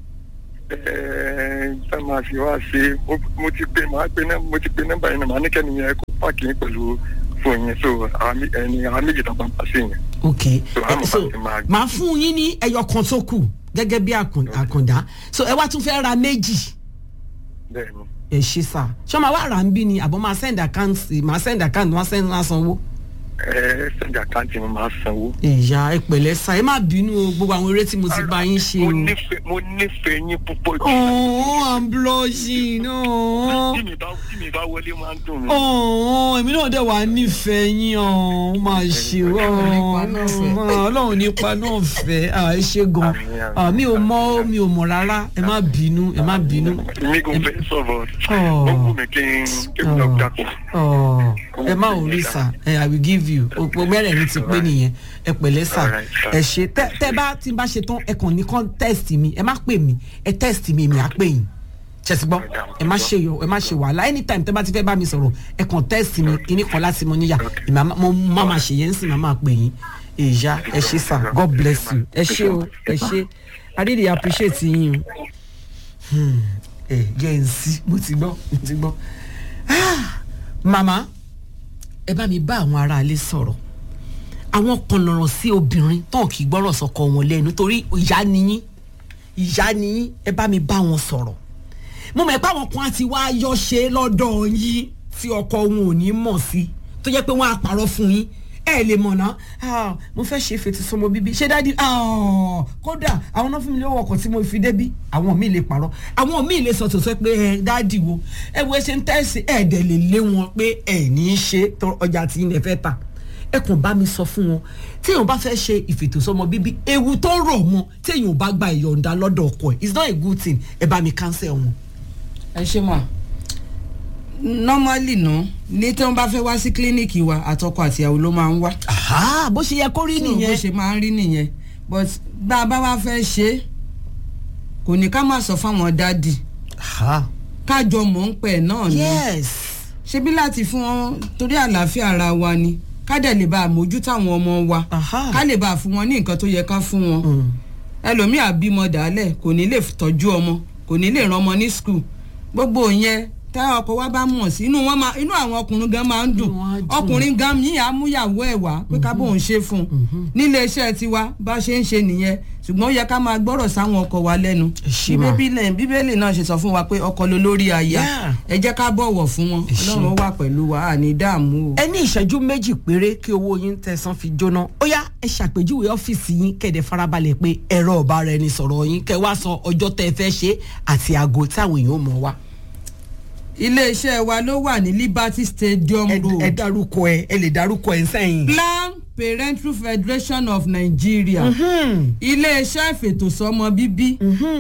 Ẹ̀ẹ́, tá máa fi wá ṣe mo- mo ti pe màá pe nọ́mbà mo ti pe nọ́mbà yẹn náà màá ní kẹ́ni yẹn kó páàkì yín pẹ̀lú fóònù yẹn so àwọn mé- ẹni àwọn méjì tó bá ń pa sí yẹn. ok so àwọn so bá ti máa màá fún yín ní ẹyọ kan tó kù gẹ́gẹ́ bí àkùn- àkàndá so ẹ wá tún fẹ́ ra méjì bẹ́ẹ̀ ni. ẹ ṣe sá ṣé máa wá rà ń bí ni àbọ̀ máa send account máa send account wọ́n send wọ́n sanwó. ẹ sẹ́ndì àkáǹtì mi máa sanwó. ìyá ẹ pẹ̀lẹ́ sá ẹ má bínú o gbogbo àwọn eré tí mo ti bá yín ṣe o. mo nífẹ̀ẹ́ mo nífẹ̀ẹ́ yín púpọ̀ jù. Oh, I'm blushing. Oh. tí mi bá tí mi bá wọlé máa ń dùn mí. Oh, èmi náà dẹ̀ wá nífẹ̀ẹ́ yín ọ̀ ó máa ṣe ọ́ ọlọ́run nípa náà fẹ́ à, ẹ ṣe gan Ah, mi ò mọ mi ò mọ̀ rárá ẹ má bínú ẹ má bínú. mi kò fẹ́ sọ̀rọ̀ Oh. ó wù mí kí n kí n lọ dàpọ̀. Ọ̀, ẹ má ò rí sà ẹ I will give you òpó mẹ́rẹ̀ẹ̀rin ti pé nìyẹn ẹ pẹ̀lẹ́ sà Alright, sir. ẹ ṣe tẹ tẹ bá tí n bá ṣe tán ẹ kàn ní kàn test mi ẹ má pè mí ẹ test mi èmi á pè yín ṣẹ̀sìgbọ́ ẹ má ṣe yọ ẹ má ṣe wàhálà anytime tẹ bá ti fẹ́ bá mi sọ̀rọ̀ ẹ kàn test mi kíní kan láti mọ níyà èmi á má- mo má ma ṣe yẹn ń sìn má máa pè yín ìyá ẹ ṣe sà God bless you ẹ ṣe o ẹ ṣe I really appreciate yín o Hmm, ẹ jẹ́ n sí mo ti gbọ́ mo ti gbọ́ Ah, màmá ẹ bá mi bá àwọn aráalé sọ̀rọ̀ àwọn kan lọ̀rọ̀ sí obìnrin tán kì í gbọ́rọ̀ sọkọ wọn lẹ́nu torí ìyá niyín ìyá niyín ẹ bá mi bá wọn sọ̀rọ̀ mo mọ̀ pé àwọn kan á ti wá yọ ṣe lọ́dọ̀ yín tí ọkọ wọn ò ní mọ̀ sí tó jẹ́ pé wọ́n á parọ́ fún yín ẹ lè mọ̀ ná Ah, mo fẹ́ ṣe fètò sọmọ bíbí ṣé dádì Ah, kódà àwọn náà fún mi lówó ọkọ̀ tí mo fi débí àwọn míì lè parọ́ àwọn míì lè sọ tòótọ́ pé ẹ dádì wo ẹ wo ẹ ṣe ń tẹ̀sí ẹ dẹ̀ lè lé wọn pé ẹ ní í ṣe tó ọjà tí ilẹ̀ fẹ́ tà ẹ kàn bá mi sọ fún wọn téèyàn bá fẹ́ ṣe ìfètòsọ́mọ bíbí ewu tó rọ̀ mọ́ téèyàn bá gba ìyọ̀ǹda lọ́dọ̀ ọkọ ẹ̀ it's not a good thing ẹ bá mi cancel wọn. ẹ ṣe mà normally ná ní tí wọn bá fẹ́ wá sí kílíníìkì wa àtọkọ àtìyàwó ló máa ń wá. bó ṣe yẹ kó rí So, nìyẹn. bó ṣe máa ń rí nìyẹn but bá a bá wá fẹ́ ṣe é kò ní ká má sọ fáwọn dádì kájọ mọ̀ ń pẹ̀ náà ni yes ṣebí láti fún wọn torí àlàáfíà ara wa ni ká dẹ̀ lè bá a mójútó àwọn ọmọ wa ká lè bá a fún wọn ní nǹkan tó yẹ ká fún wọn ẹlòmíà bímọ dàálẹ̀ kò ní lè tọ́jú ọmọ kò ní lè ran ọmọ ní skul gbogbo yẹn tá ọkọ wa bá mọ̀ sí inú wọn máa inú àwọn ọkùnrin gan máa ń dùn ọkùnrin gan yìí àmúyàwó ẹ̀ wá pé ká bóun ṣe fún un nílé iṣẹ́ tiwa bá ṣe ń ṣe nìyẹn ṣùgbọ́n ó yẹ ká máa gbọ́rọ̀ sáwọn ọkọ wa lẹ́nu ṣe mà. bíbélì bíbélì náà ṣe sọ fún wa pé ọkọ ló lórí aya Yeah. ẹ jẹ́ ká bọ̀wọ̀ fún wọn ọlọ́run ó wà pẹ̀lú wa àní dààmú o. ẹ ní ìṣẹ́jú méjì péré kí owó yín tẹ̀sán fi jóná ó yá ẹ ṣàpèjúwe ọ́fíìsì yín kẹ̀dẹ̀ farabalẹ̀ pé ẹ̀rọ ọ̀bá rẹ ni sọ̀rọ̀ yín kẹ́ wá sọ ọjọ́ tẹ́ ẹ fẹ́ ṣe àti aago táwọn èèyàn mọ̀ wá. iléeṣẹ́ wa ló wà ní liberty stadium road. ẹ dárúkọ ẹ ẹ lè dárúkọ ẹ sẹ́yìn. plan parenthood federation of nigeria iléeṣẹ́ ìfètòsọ́mọ bíbí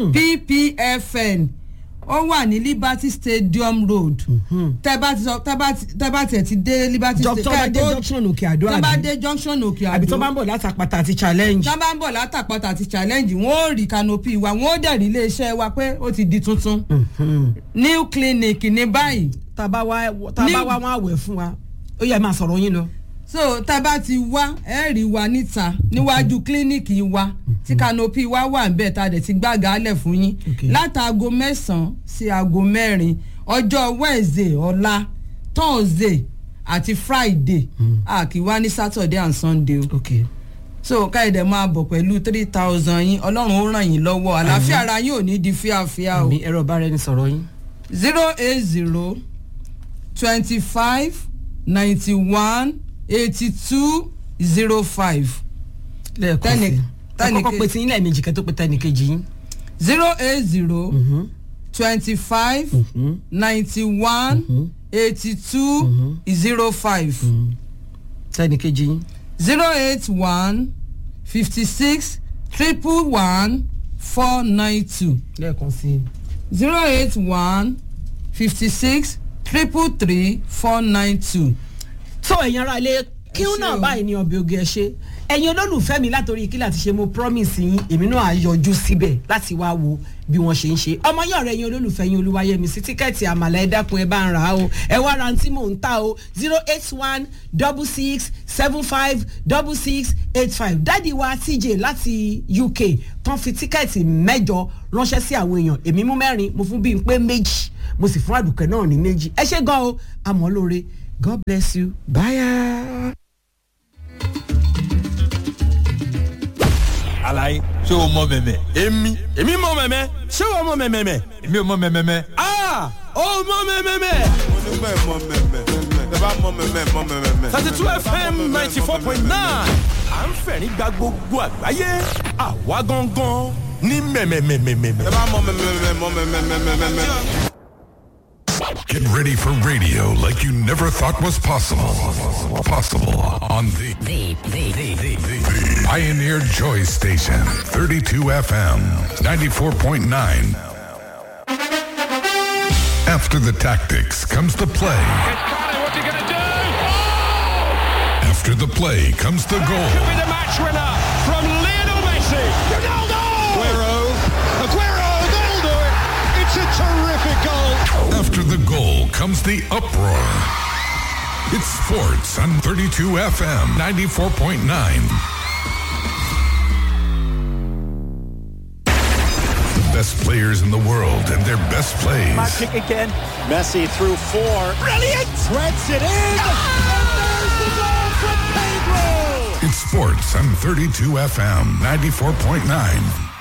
ppfn ó wà ní liberty stadium road tẹ́ bá ti sọ tẹ́ bá ti tẹ́ bá tiẹ̀ ti dé liberty Jọ- tó bá dé junction òkè àdó tẹ́ bá àbí? dé junction òkè àdó àbí tó bá ń bọ̀ látàpàtà àti challenge. tó bá ń bọ̀ látàpàtà àti challenge wọ́n ó rí canopy wa wọ́n ó dẹ̀ rí iléeṣẹ́ wa pé ó ti di tuntun new clinic ní báyìí. tàbá wá tàbá wá wọn àwẹ̀ fún wa ó yẹ máa sọ̀rọ̀ yín lọ. so tá a bá ti wá ẹ rí wa níta níwájú kílíníìkì wa tí canopy wa wà ń bẹ̀ tá a dẹ̀ ti gbága alẹ̀ fún yín látàgò mẹ́sàn-án sí aago mẹ́rin ọjọ́ wednesday ọ̀la thursday àti friday a kì í wá ní saturday and sunday o. Okay so káyọ̀dé máa bọ̀ pẹ̀lú three thousand yín ọlọ́run ó ràn yín lọ́wọ́ àlàáfíà ara yín ò ní di fíafíà o. àmì ẹ̀rọ ọba rẹ ni sọ̀rọ̀ yín. zero eight zero twenty five ninety one eighty two zero five. lẹ́ẹ̀kan sí ẹ kọ́kọ́ pe ti yín lẹ́ẹ̀mejì kẹ́ tó pe tẹ́nì kejì yín. zero eight zero twenty five ninety one eighty two zero five. tẹ́nì kejì yín. zero eight one fifty six triple one four nine two. lẹ́ẹ̀kan sí. zero eight one fifty six triple three four nine two. tó ẹ̀yin ara ilé kí n náà báyìí ní ọbẹ̀ oge ẹ ṣe ẹ̀yin olólùfẹ́ mi látòrí kílà ti ṣe mo promise yín èmi náà á yọjú síbẹ̀ láti wá wo bí wọ́n ṣe ń ṣe ọmọ yín ọ̀rẹ́ yín olólùfẹ́ yín olúwayẹmí sí tíkẹ́ẹ̀tì àmàlà ẹ dákun ẹ bá ń rà á o ẹ wá ra tí mò ń ta o zero eight one double six seven five double six eight five dáàdi wa tj láti uk tán fi tíkẹ́ẹ̀tì mẹ́jọ ránṣẹ́ sí àwọn èèyàn èmi mú mẹ́rin mo fún bíi pé méjì mo sì fún àdùkẹ́ náà ní méjì ẹ ṣe gan o àmọ́ lóore god bless you bye. alaye ṣé o mọ mẹmẹ. èmi èmi mọ mẹmẹ ṣé o mọ mẹmẹ. èmi ò mọ mẹmẹ. aa o mọ mẹmẹ. onígbà mọ mẹmẹ tẹ bá mọ mẹmẹ mọ mẹmẹ. thirty two fm ninety four point nine à ń fẹ̀rí gba gbogbo àgbáyé àwa gangan ní mẹ̀mẹ̀mẹ̀mẹ̀mẹ̀. tẹ bá mọ mẹmẹ mọ mẹmẹ. Get ready for radio like you never thought was possible. Possible on the, the, the, the, the, the Pioneer Joy Station, 32 FM, 94.9. After the tactics comes the play. After the play comes the goal. be the match winner from Lionel Messi. Ronaldo! Aguero, Aguero, they'll do it. It's a terrific goal. After the goal comes the uproar. It's sports on 32 FM 94.9. The best players in the world and their best plays. Back kick again. Messi through four. Brilliant! Threads it in. And there's the goal from Pedro. It's sports on 32 FM 94.9.